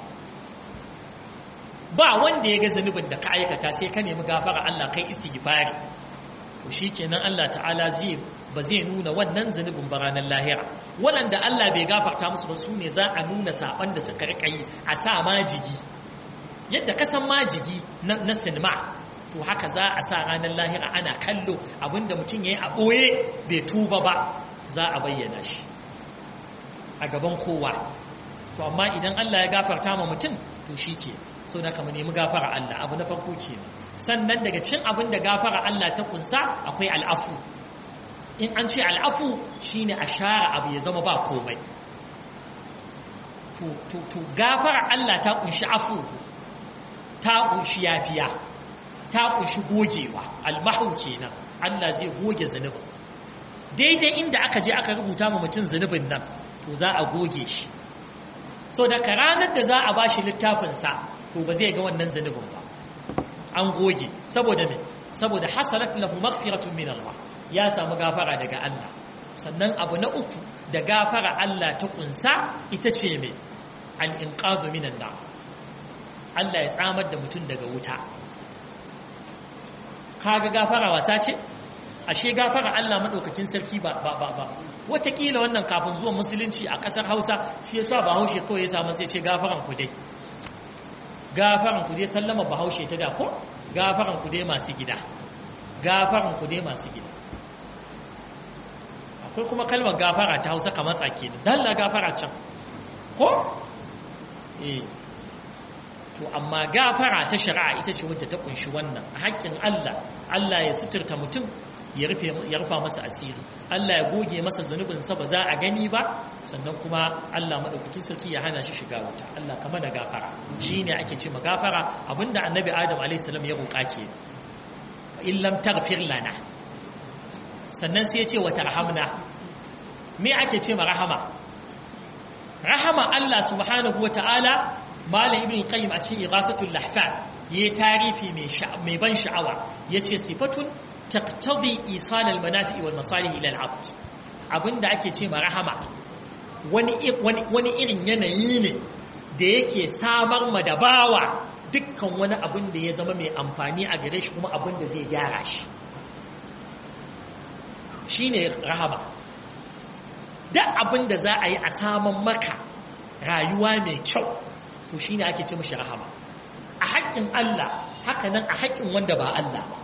[SPEAKER 1] ba wanda ya ga zanubin da ka aikata sai ka nemi gafara Allah kai istighfari to shikenan Allah ta'ala zai ba zai nuna wannan zunubin ba ranar lahira waɗanda Allah bai gafarta musu ba su ne za a nuna saɓan da suka riƙa yi a sa majigi yadda ka san majigi na sinima to haka za a sa ranar lahira ana kallo abinda mutum ya yi a ɓoye bai tuba ba za a bayyana shi a gaban kowa to amma idan Allah ya gafarta ma mutum to shi ke sau da kama nemi gafara Allah abu na farko ke sannan daga cin abin da gafara Allah ta kunsa akwai al'afu in an ce al'afu shine a share abu ya zama ba komai to gafara Allah ta kunshi afu ta kunshi yafiya ta kunshi gogewa almahu kenan Allah zai goge zanubin daidai inda aka je aka rubuta ma mutum zanubin nan to za a goge shi so daga ranar da za a ba shi littafinsa to ba zai ga wannan zanubin ba an goge saboda me saboda hasalat lahu maghfiratun min Allah ya samu gafara daga Allah sannan abu na uku da gafara Allah ta kunsa ita ce me al-inqadhu minan nar Allah ya tsamar da mutum daga wuta kaga gafara wasa ce ashe gafara Allah madaukakin sarki ba ba ba ba watakila wannan kafin zuwan musulunci a kasar Hausa shi yasa Bahaushe kawai ya samu sai ce gafaran ku dai gafaran ku dai sallama Bahaushe ta da ko gafaran ku dai masu gida gafaran ku dai masu gida akwai kuma kalmar gafara ta Hausa kamar tsake ne dalla gafara can ko eh to amma gafara ta shari'a ita ce wadda ta kunshi wannan a haƙƙin Allah Allah ya suturta mutum ya rufa masa asiri Allah ya goge masa zunubinsa ba za a gani ba sannan kuma Allah maɗaukakin sarki ya hana shi shiga wuta Allah kama da gafara shi ne ake ce gafara abinda annabi adam a.s. ya roƙa ke illam taghfir lana sannan sai ya ce wa tarhamna me ake ce ma rahama rahama Allah subhanahu wa ta'ala malam ibn qayyim a cikin ighathatul lahfan yayi tarifi mai ban sha'awa yace sifatun taqtadi isal al manafi wal masalih ila al abd abinda ake ce ma rahama wani wani irin yanayi ne da yake samar ma da bawa dukkan wani abin da ya zama mai amfani a gare shi kuma abin da zai gyara shi shine rahama duk abin da za a yi a saman maka rayuwa mai kyau to shine ake ce mashi rahama a haƙƙin Allah haka nan a haƙƙin wanda ba Allah ba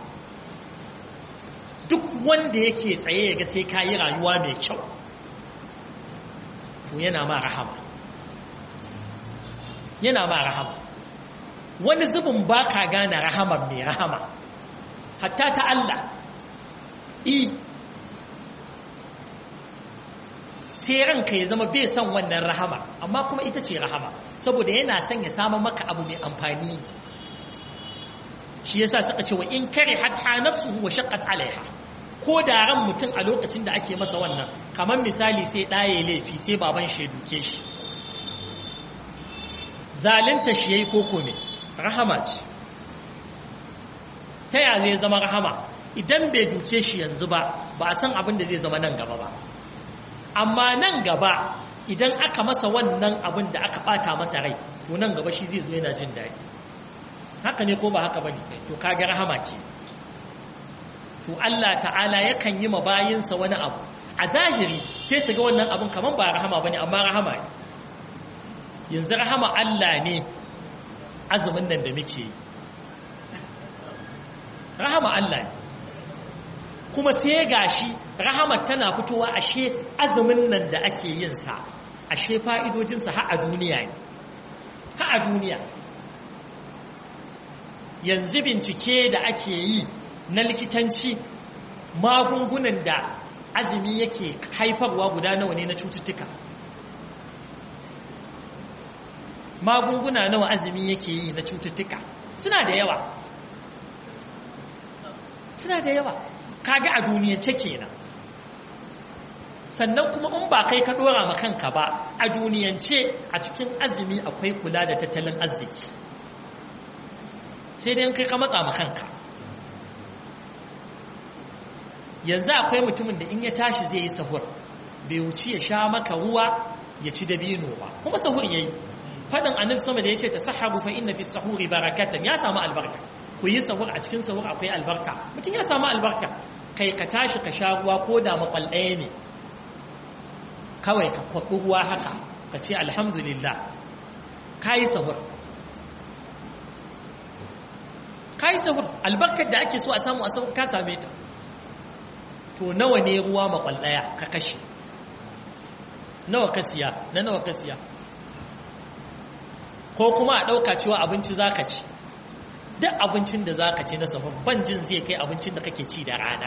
[SPEAKER 1] duk wanda yake tsaye ya ga sai ka yi rayuwa mai kyau to yana ma rahama yana ma rahama wani zubin ba ka gane rahama mai rahama hatta ta Allah i sai ranka ya zama bai son wannan rahama amma kuma ita ce rahama saboda yana son ya samu maka abu mai amfani shi yasa suka ce wa in kare hatta nafsuhu wa shaqqat alaiha ko da ran mutum a lokacin da ake masa wannan kamar misali sai ɗaye laifi sai baban shi ya duke shi zalunta shi yayi koko ne rahama ce ta ya zai zama rahama idan bai duke shi yanzu ba ba a san abin da zai zama nan gaba ba amma nan gaba idan aka masa wannan abin da aka bata masa rai to nan gaba shi zai zo yana jin daɗi haka ne ko ba haka bane to kaga rahama ce to Allah ta'ala yakan yi mabayinsa wani abu a zahiri sai su ga wannan abin kaman ba rahama bane amma rahama ne yanzu rahama Allah ne azumin nan da muke yi rahama Allah ne kuma sai gashi rahamar tana fitowa ashe azumin nan da ake yin sa ashe fa'idojinsa har a duniya ne har a duniya yanzu bincike da ake yi na likitanci magungunan da azumi yake haifarwa guda nawa ne na cututtuka magunguna nawa azumi yake yi na cututtuka suna da yawa suna da yawa kaga a duniyance kenan sannan kuma in ba kai ka dora ma kanka ba a duniyance a cikin azumi akwai kula da tattalin arziki sai dai kai ka matsa ma kanka yanzu akwai mutumin da in ya tashi zai yi sahur bai wuci ya sha maka ruwa ya ci dabino ba kuma sahur yayi fadin annabi sama da yace tasahabu fa inna fi sahuri barakatan ya samu albarka ku yi sahur a cikin sahur akwai albarka mutum ya samu albarka kai ka tashi ka sha ruwa ko da makwal ɗaya ne kawai ka kwaɓi ruwa haka ka ce alhamdulillah ka yi sahur ka yi sahur albarkar da ake so a samu a sahur ka same ta to nawa ne ruwa makwal ɗaya ka kashe nawa ka siya na nawa ka siya ko kuma a ɗauka cewa abinci za ka ci duk abincin da za ka ci na sahur ban jin zai kai abincin da kake ci da rana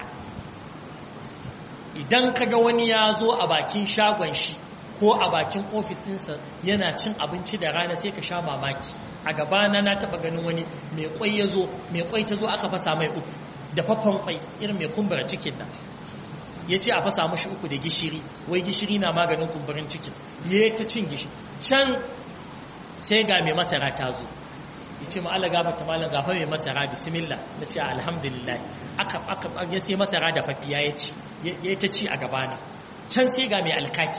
[SPEAKER 1] idan ka ga wani ya zo a bakin shagon shi ko a bakin ofisinsa yana cin abinci da rana sai ka sha mamaki a gabana na taɓa ganin wani mai kwai ya zo mai kwai ta zo aka fasa mai uku da faffan kwai irin mai kumbura cikin nan ya ce a fasa mashi uku da gishiri wai gishiri na maganin kumburin cikin ya ta cin gishiri can sai ga mai masara ta zo ya ce ma'ala gafa ta malam gafa mai masara bismillah na ce alhamdulillah aka aka ya sai masara da fafiya ya ci ya ta ci a gabana can sai ga mai alkaki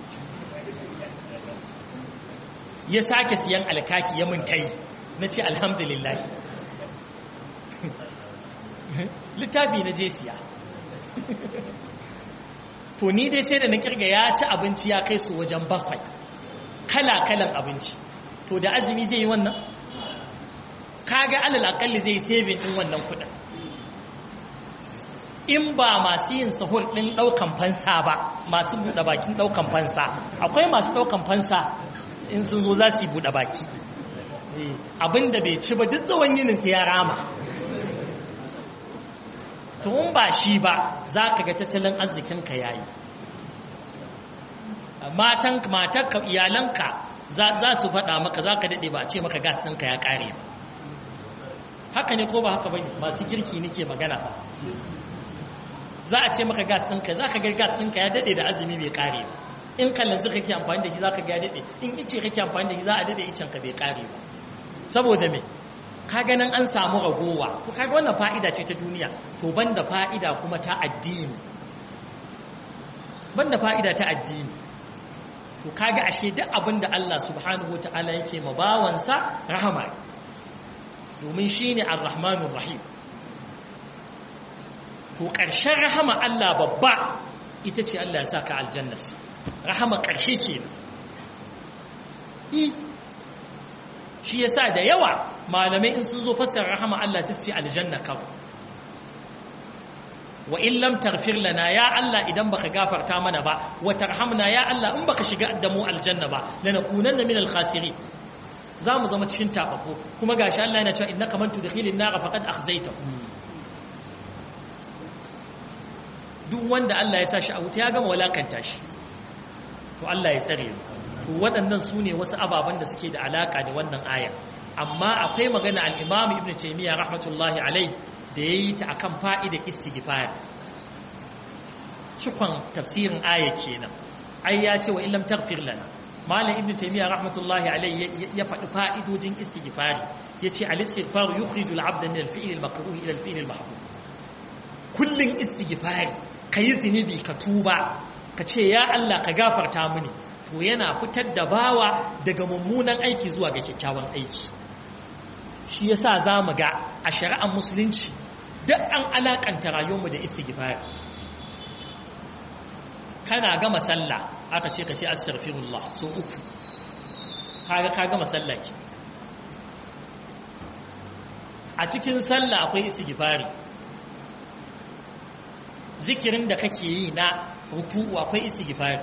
[SPEAKER 1] ya sake siyan alkaki ya mun tai na ce alhamdulillah littafi na je siya to ni dai sai da na kirga ya ci abinci ya kai su wajen bakwai kala-kalan abinci to da azumi zai yi wannan kaga alal akalli zai saving din wannan kudin in ba masu yin sahur din daukan fansa ba masu buɗe bakin daukan fansa akwai masu daukan fansa in sun zo za su yi buɗe baki abinda bai ci ba duk tsawon yinin sai ya rama to in ba shi ba za ka ga tattalin arzikinka ya yi matanka iyalanka za su faɗa maka za ka daɗe ba a ce maka gas ɗinka ya ƙare ba haka ne ko ba haka ba masu girki nake magana ba za a ce maka gas ɗinka za ka ga gas ɗinka ya daɗe da azumi bai ƙare ba in kallanzu kake amfani da shi za ka ga ya daɗe in ice kake amfani da shi za a daɗe icen ka bai ƙare ba saboda me ka ganin an samu ragowa to kaga wannan fa'ida ce ta duniya to banda fa'ida kuma ta addini banda fa'ida ta addini to kaga ashe duk abin da Allah subhanahu wata'ala yake ma bawansa rahama domin shine ar-rahmanur rahim to ƙarshen rahama Allah babba ita ce Allah ya saka aljannarsa rahama ƙarshe kenan i shi yasa da yawa malamai in sun zo fassara rahama Allah sai su ce aljanna kawai wa in lam taghfir lana ya Allah idan baka gafarta mana ba wa tarhamna ya Allah in baka shiga da mu aljanna ba lanakunanna min al-khasirin zamu zama cikin tabako kuma gashi Allah yana cewa innaka man tudkhilin nar faqad akhzayta duk wanda Allah ya sa shi a wuta ya gama walakanta shi to Allah ya tsare mu to waɗannan su ne wasu ababen da suke da alaka da wannan aya amma akwai magana al-Imam Ibn Taymiyyah rahmatullahi alaihi da ya yi ta akan fa'idar istighfar cikon tafsirin aya kenan ai ya ce wa illam taghfir lana malam ibnu taymiya rahmatullahi alayhi ya faɗi fa'idojin istighfari yace al-istighfar yukhriju al-'abda min al-fi'l al-makruh ila al-fi'l al-mahdhur kullun istighfari kayi zinubi ka tuba ka ce ya Allah ka gafarta mini to yana fitar da bawa daga mummunan aiki zuwa ga kyakkyawan aiki shi yasa zamu ga a shari'ar musulunci duk an alakanta rayuwarmu da istighfar kana gama sallah aka ce ka ce astaghfirullah so uku kaga ka gama sallah ki a cikin sallah akwai istighfari zikirin da kake yi na ruku'u akwai istighfari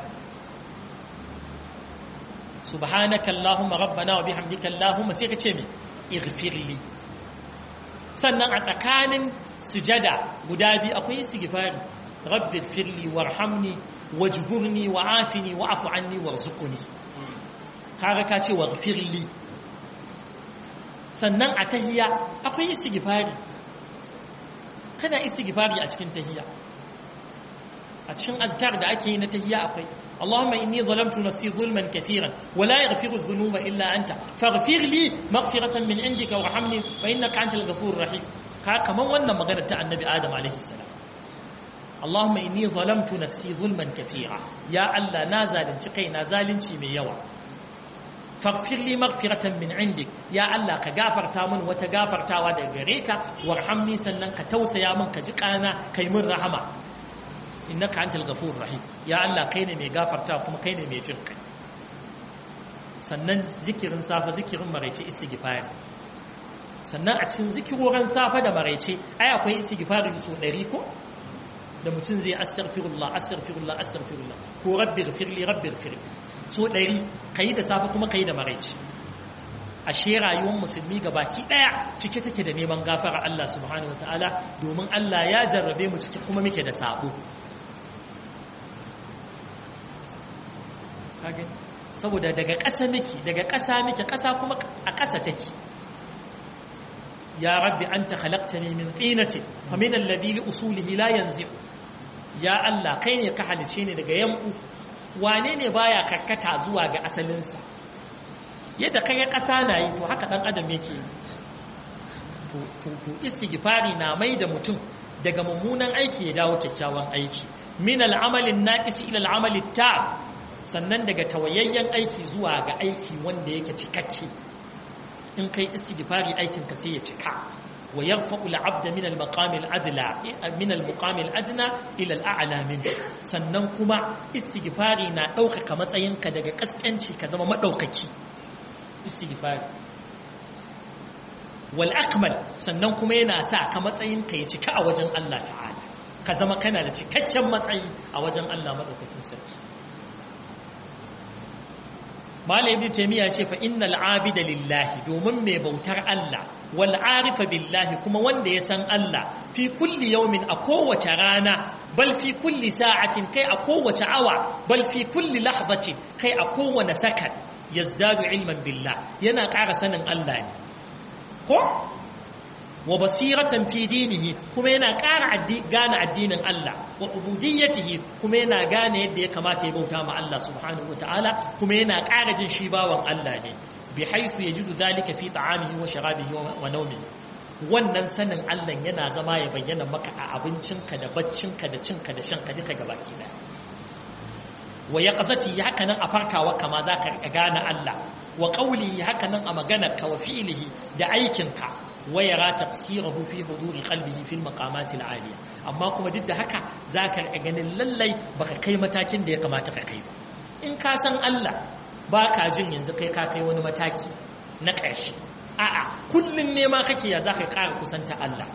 [SPEAKER 1] subhanaka allahumma rabbana wa bihamdika allahumma sai ka ce me ighfirli sannan a tsakanin sujada guda biyu akwai istighfari rabbi firli warhamni wajburni wa'afini wa'fu anni warzuqni kaga ka ce waghfirli sannan a tahiyya akwai istighfari kana istighfari a cikin tahiyya a cikin azkar da ake yi na tahiyya akwai اللهم إني ظلمت نفسي ظلما كثيرا ولا يغفر الذنوب إلا أنت فاغفر لي مغفرة من عندك وارحمني فإنك أنت الغفور الرحيم كمان وانا مغنى النبي آدم عليه السلام اللهم إني ظلمت نفسي ظلما كثيرا يا الله نازل شقي نازل من يوى فاغفر لي مغفرة من عندك يا الله كغافر تامن وتغافر تاوى دغريكا وارحمني سنن كتوسيا من كجقانا كي من رحمة innaka antal ghafurur rahim ya Allah kai ne mai gafarta kuma kai ne mai jin kai sannan zikirin safa zikirin maraice istighfar sannan a cikin zikiroran safa da maraice ai akwai istighfar so 100 ko da mutum zai astaghfirullah astaghfirullah astaghfirullah ko rabbi ghfirli rabbi ghfirli so 100 kai da safa kuma kai da maraice ashe rayuwar musulmi baki daya cike take da neman gafara Allah subhanahu wataala domin Allah ya jarrabe mu cike kuma muke da sabo kage saboda daga ƙasa miki daga ƙasa miki ƙasa kuma a ƙasa take ya rabbi anta khalaqtani min tinati fa min alladhi li usulihi la yanzi ya Allah kai ne ka halice ni daga yambu wane ne baya karkata zuwa ga asalinsa yadda kaga ƙasa na yi to haka dan adam yake to to istighfari na mai da mutum daga mummunan aiki ya dawo kyakkyawan aiki min al'amalin naqis ila al'amali tab sannan daga tawayayyen aiki zuwa ga aiki wanda yake cikakke in kai istighfari aikin ka sai ya cika wa yarfa'u al'abda min al-maqam al-adla min al-muqam al-adna ila al-a'la min sannan kuma istighfari na ɗaukaka matsayinka daga kaskanci ka zama madaukaki istighfari wal akmal sannan kuma yana sa ka matsayinka ya cika a wajen Allah ta'ala ka zama kana da cikakken matsayi a wajen Allah madaukakin sarki Malam Ibn Taymiyyah ce fa innal abida lillahi domin mai bautar Allah wal arifa billahi kuma wanda ya san Allah fi kulli yawmin a kowace rana bal fi kulli sa'atin kai a kowace awa bal fi kulli lahzatin kai a kowane sakan yazdadu ilman billah yana ƙara sanin Allah ne ko wa basiratan fi dinihi kuma yana ƙara gane addinin Allah wa ubudiyyatihi kuma yana gane yadda ya kamata ya bauta ma Allah subhanahu wa ta'ala kuma yana ƙara jin shi bawan Allah ne bi haythu yajidu dhalika fi ta'amihi wa sharabihi wa nawmihi wannan sanin Allah yana zama ya bayyana maka a abincinka da baccinka da cinka da shanka duka gabaki daya wa yaqzati haka nan a farkawa kama zaka gane Allah wa qawli haka nan a maganarka wa fi'lihi da aikinka ويرى تقصيره في حضور قلبه في المقامات العالية amma kuma duk da haka zaka ga ganin lallai baka kai matakin da ya kamata ka kai ba in ka san Allah baka jin yanzu kai ka kai wani mataki na ƙarshe a'a kullun ne ma kake ya zaka ƙara kusanta Allah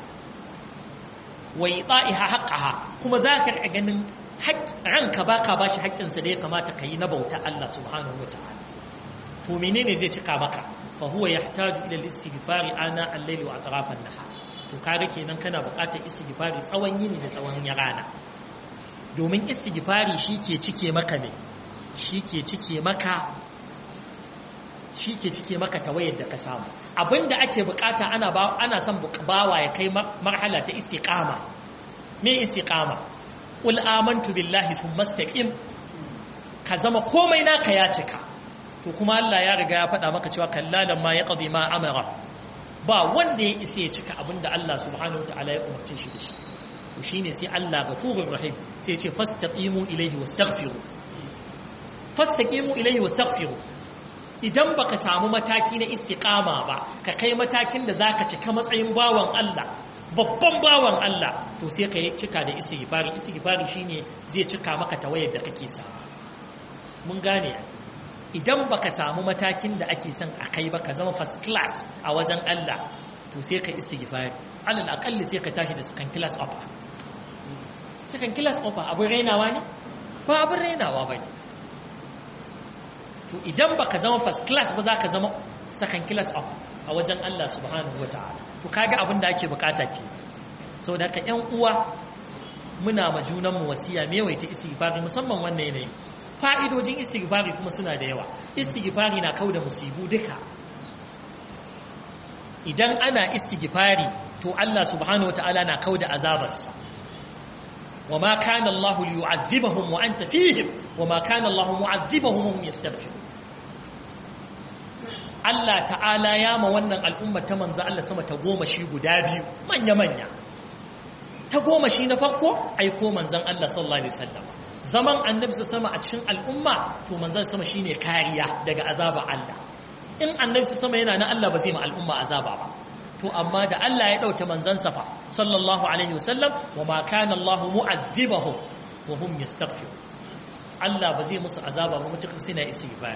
[SPEAKER 1] wa ita'iha haqqaha kuma zaka ga ganin ranka baka bashi haƙƙinsa da ya kamata ka yi na bauta Allah subhanahu wataala to menene zai cika maka فهو يحتاج إلى الاستغفار آناء الليل وأطراف النهار to kaga kenan kana buƙatar istighfari tsawon yini da tsawon rana domin istighfari shike cike maka ne shike cike maka shike cike maka tawayar da ka samu abinda ake buƙata ana ba ana son bawa ya kai marhala ta istiqama me istiqama qul amantu billahi thumma istaqim ka zama komai naka ya cika to kuma Allah ya riga ya faɗa maka cewa kallalan ma ya ƙadi ma amara ba wanda ya isa ya cika abin da Allah subhanahu ta'ala ya umarce shi da shi to shine sai Allah ghafurur rahim sai ya ce fastaqimu ilayhi wastaghfiru fastaqimu ilayhi wastaghfiru idan baka samu mataki na istiqama ba ka kai matakin da zaka cika matsayin bawan Allah babban bawan Allah to sai ka yi cika da istighfari istighfari shine zai cika maka tawayar da kake sa mun gane idan baka samu matakin da ake son a kai ba ka zama first class a wajen Allah to sai ka istighfari alal aqalli sai ka tashi da second class offer second class offer abin rainawa ne ba abin rainawa bane to idan baka zama first class ba za ka zama second class offer a wajen Allah subhanahu wataala to kaga abin da ake bukata ke saboda haka ƴan uwa muna ma junanmu wasiya me yawaita istighfari musamman wannan yanayin fa'idojin istighfari kuma suna da yawa istighfari na kauda musibu duka idan ana istighfari to Allah subhanahu wata'ala na kauda azabarsa wa ma kana Allah liyu'adhibahum wa anta fihim wa ma kana Allah mu'adhibahum hum yastaghfirun Allah ta'ala ya ma wannan al'umma ta manzo Allah sama ta goma shi guda biyu manya manya ta goma shi na farko aiko manzon Allah sallallahu alaihi wasallam zaman annabi sama a cikin al'umma to manzon sama shine kariya daga azaba Allah in annabi sama yana na Allah ba zai ma al'umma azaba ba to amma da Allah ya dauke manzon safa sallallahu alaihi wasallam wa ma kana Allah mu'azzibahum wa hum yastaghfirun Allah ba zai musu azaba ba mutukar suna istighfar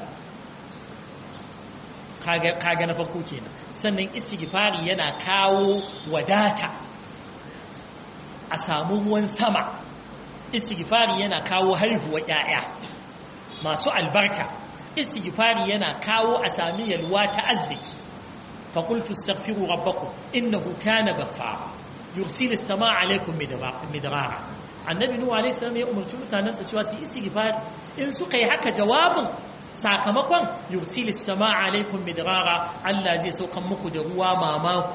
[SPEAKER 1] kaga kaga na farko kenan sannan istighfari yana kawo wadata a samu ruwan sama istighfari yana kawo haihuwa ƴaƴa masu albarka istighfari yana kawo a sami yalwa ta arziki fa qultu astaghfiru rabbakum innahu kana ghaffara yursilu as-samaa alaykum midrara annabi nuhu alayhi salam ya umarci mutanansa cewa su istighfari in suka yi haka jawabin sakamakon yursilu as-samaa alaykum midrara Allah zai saukan muku da ruwa mamaku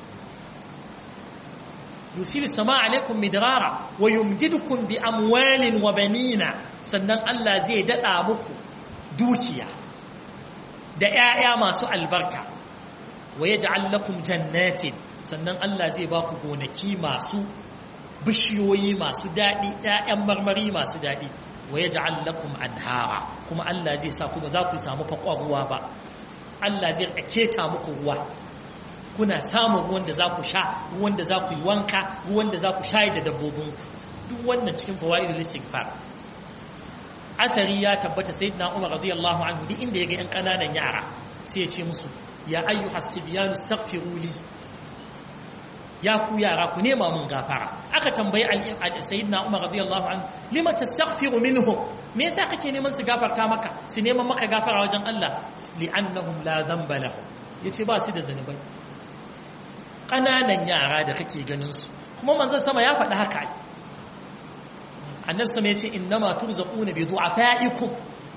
[SPEAKER 1] yusil sama alaikum midrara wa yumdidukum bi amwalin wa banina sannan Allah zai dada muku dukiya da ƴaƴa masu albarka wa yaj'al lakum jannatin sannan Allah zai ba ku gonaki masu bishiyoyi masu dadi ƴaƴan marmari masu dadi wa yaj'al lakum anhara kuma Allah zai sa ku ba za ku samu fakwa ruwa ba Allah zai keta muku ruwa kuna samun ruwan da za ku sha ruwan da za ku yi wanka ruwan da za ku shayi da dabbobinku duk wannan cikin fawaidul istighfar asari ya tabbata sayyidina Umar radiyallahu anhu duk inda yaga yan kananan yara sai ya ce musu ya ayyuhas sibyanu astaghfiru li ya ku yara ku nema mun gafara aka tambayi sayyidina Umar radiyallahu anhu lima tastaghfiru minhum me yasa kake neman su gafarta maka su neman maka gafara wajen Allah li'annahum la dhanba lahum yace ba su da zanubai ƙananan yara da kake ganin su kuma manzon sama ya faɗi haka annabi sama yace innama turzaquna bi du'afaikum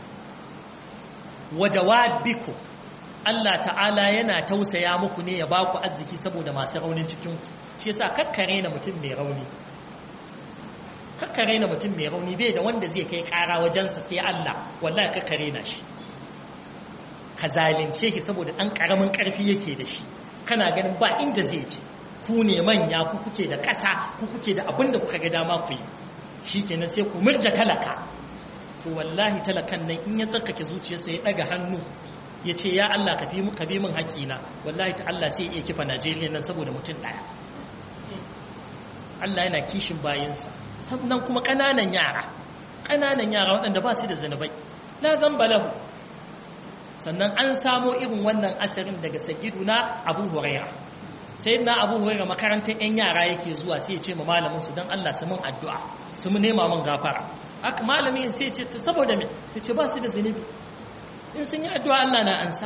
[SPEAKER 1] wa dawabikum Allah ta'ala yana tausaya muku ne ya baku arziki saboda masu raunin cikin ku shi yasa kakkare na mutum mai rauni kakkare na mutum mai rauni bai da wanda zai kai kara wajensa sai Allah wallahi kakkare na shi ka zalunce shi saboda ɗan ƙaramin ƙarfi yake da shi kana ganin ba inda zai ce ku ne manya ku kuke da ƙasa ku kuke da abin da kuka ga dama ku yi shi kenan sai ku murja talaka to wallahi talakan nan in ya tsarkake zuciyarsa ya ɗaga hannu ya ce ya Allah ka bi min haƙina wallahi ta Allah sai ya iya kifa Najeriya nan saboda mutum ɗaya Allah yana kishin bayansa sannan kuma ƙananan yara ƙananan yara waɗanda ba su da zanubai la zamba lahu sannan an samo irin wannan asarin daga na Abu Huraira na Abu Huraira makarantar yan yara yake zuwa sai ya ce ma malamin su dan Allah su mun addu'a su mu nema mun gafara haka malami sai ya ce to saboda me sai ce ba su da zanubi in sun yi addu'a Allah na ansa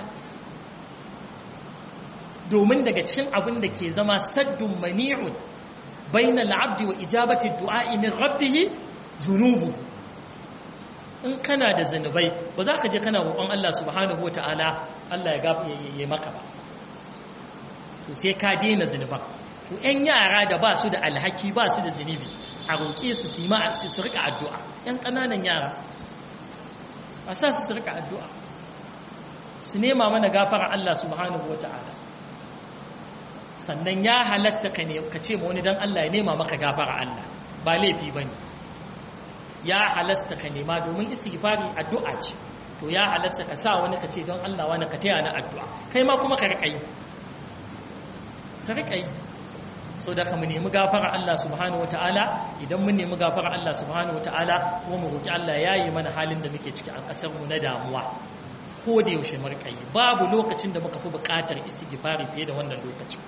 [SPEAKER 1] domin daga cikin abin da ke zama saddun mani'un baina al'abdi wa ijabati du'a'i min rabbih zunubu in kana da zanubai ba za ka je kana roƙon Allah subhanahu wa ta'ala Allah ya gafa ya maka ba to sai ka daina zanuban to ƴan yara da ba su da alhaki ba su da zunubi a roƙe su su ma su rika addu'a ƴan ƙananan yara a sa su su rika addu'a su nema mana gafara Allah subhanahu wa ta'ala sannan ya halatta ka ka ce ma wani dan Allah ya nema maka gafara Allah ba laifi bane ya halatta ka nema domin istighfari addu'a ce to ya halatta ka sa wani ka ce don Allah wani ka taya na addu'a kai ma kuma ka rika yi ka rika yi so da ka mu nemi gafara Allah subhanahu wataala idan mun nemi gafara Allah subhanahu wataala kuma mu roki Allah ya yi mana halin da muke ciki a kasar mu na damuwa ko da yaushe mu rika yi babu lokacin da muka fi buƙatar istighfari fiye da wannan lokacin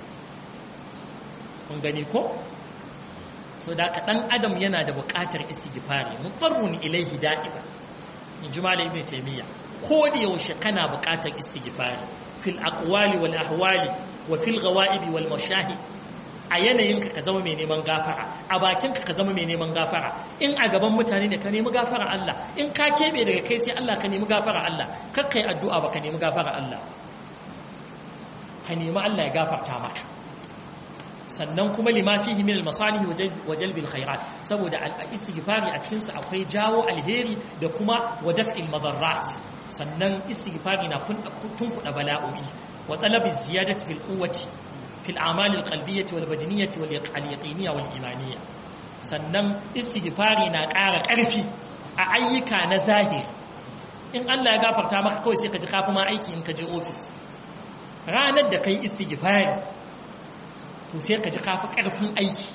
[SPEAKER 1] kun gani ko so da ka dan adam yana da buƙatar istighfari mutarrun ilaihi da'ima in ji malam ibn taymiya ko da yaushe kana buƙatar istighfari fil aqwali wal ahwali wa fil ghawaibi wal mashahid a yanayinka ka zama mai neman gafara a bakinka ka zama mai neman gafara in a gaban mutane ne ka nemi gafara Allah in ka keɓe daga kai sai Allah ka nemi gafara Allah kar ka yi addu'a ba ka nemi gafara Allah ka nemi Allah ya gafarta maka sannan kuma lima fihi min al-masalih wa jalb al-khairat saboda al-istighfari a cikin sa akwai jawo alheri da kuma wa daf'il madarrat sannan istighfari na tunkuda bala'o'i wa talab ziyadati fil quwwati fil a'mal al-qalbiyyah wal badaniyyah wal yaqiniyyah wal imaniyah sannan istighfari na ƙara ƙarfi a ayyuka na zahiri in Allah ya gafarta maka kawai sai ka ji kafi ma aiki in ka je ofis ranar da kai istighfari to sai ka ji kafi ƙarfin aiki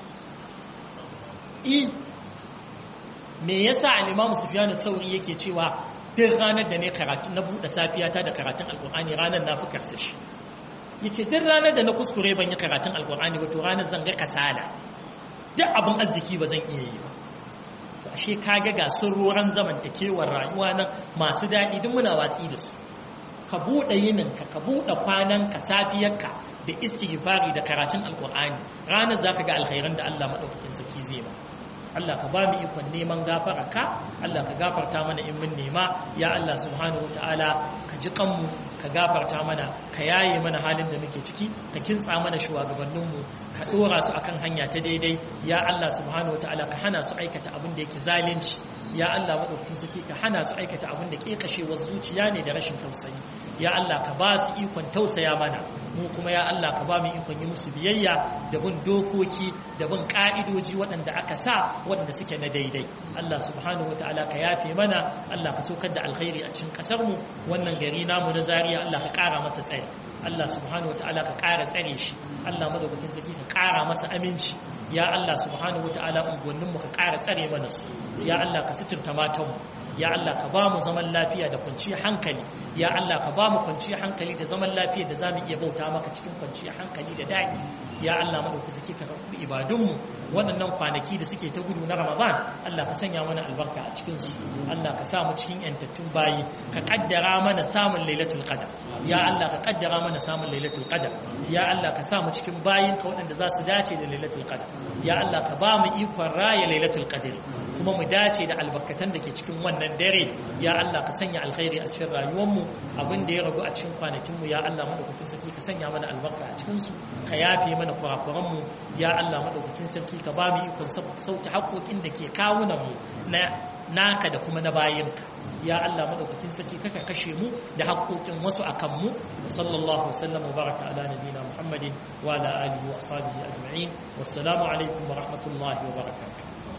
[SPEAKER 1] i me yasa al-Imam Sufyan al-Thawri yake cewa duk ranar da ne karatu na buɗe safiyata da karatun alkur'ani ranar na fi karsa shi yace duk ranar da na kuskure ban yi karatun alkur'ani ba to ranar zan ga kasala duk abin arziki ba zan iya yi ba to ashe kaga ga sirroran zamantakewar rayuwa nan masu daɗi duk muna watsi da su ka buɗe yininka ka buɗe kwananka safiyarka da istighfari da karatun alkur'ani ranar zaka ga alkhairan da Allah madaukakin sarki zai ba Allah ka ba mu ikon neman gafara ka Allah ka gafarta mana in mun nema ya Allah subhanahu ta'ala ka ji kanmu ka gafarta mana ka yaye mana halin da muke ciki ka kintsa mana shugabanninmu ka dora su akan hanya ta daidai ya Allah subhanahu ta'ala ka hana su aikata abin da yake zalunci ya Allah madaukakin sarki ka hana su aikata abin da kekashewar zuciya ne da rashin tausayi ya Allah ka ba su ikon tausaya mana mu kuma ya Allah ka ba mu ikon yi musu biyayya da bin dokoki da bin ka'idoji waɗanda aka sa waɗanda suke na daidai Allah subhanahu wataala ka yafe mana Allah ka saukar da alkhairi a cikin ƙasar mu wannan gari namu na Zaria Allah ka ƙara masa tsari Allah subhanahu wataala ka ƙara tsare shi Allah madaukakin sarki ka ƙara masa aminci ya Allah subhanahu wataala unguwannin mu ka ƙara tsare mana su ya Allah ka suturta matan mu ya Allah ka ba mu zaman lafiya da kwanciyar hankali ya Allah ka ba mu kwanciyar hankali da zaman lafiya da za mu iya bauta maka cikin kwanciyar hankali da daɗi ya Allah maɗauki suke ka karɓi ibadunmu waɗannan kwanaki da suke ta gudu na Ramadan Allah ka sanya mana albarka a cikin su Allah ka sa mu cikin yantattun bayi ka kaddara mana samun lailatul qadar ya Allah ka kaddara mana samun lailatul qadar ya Allah ka sa mu cikin bayin ka waɗanda za su dace da lailatul qadar ya Allah ka ba mu ikon raya lailatul qadar kuma mu dace da albarkatan da ke cikin wannan dare ya Allah ka sanya alkhairi a cikin rayuwarmu abin da ya ragu a cikin kwanakinmu ya Allah madaukakin sarki ka sanya mana albarka a cikin su ka yafe mana kurakuranmu ya Allah madaukakin sarki ka ba mu ikon sauke haƙoƙin da ke kawunan mu na naka da kuma na bayinka ya Allah madaukakin sarki kaka kashe mu da haƙoƙin wasu akan mu sallallahu wasallam wa baraka ala nabiyina muhammadin wa ala alihi wa ashabihi ajma'in wassalamu alaikum wa rahmatullahi wa barakatuh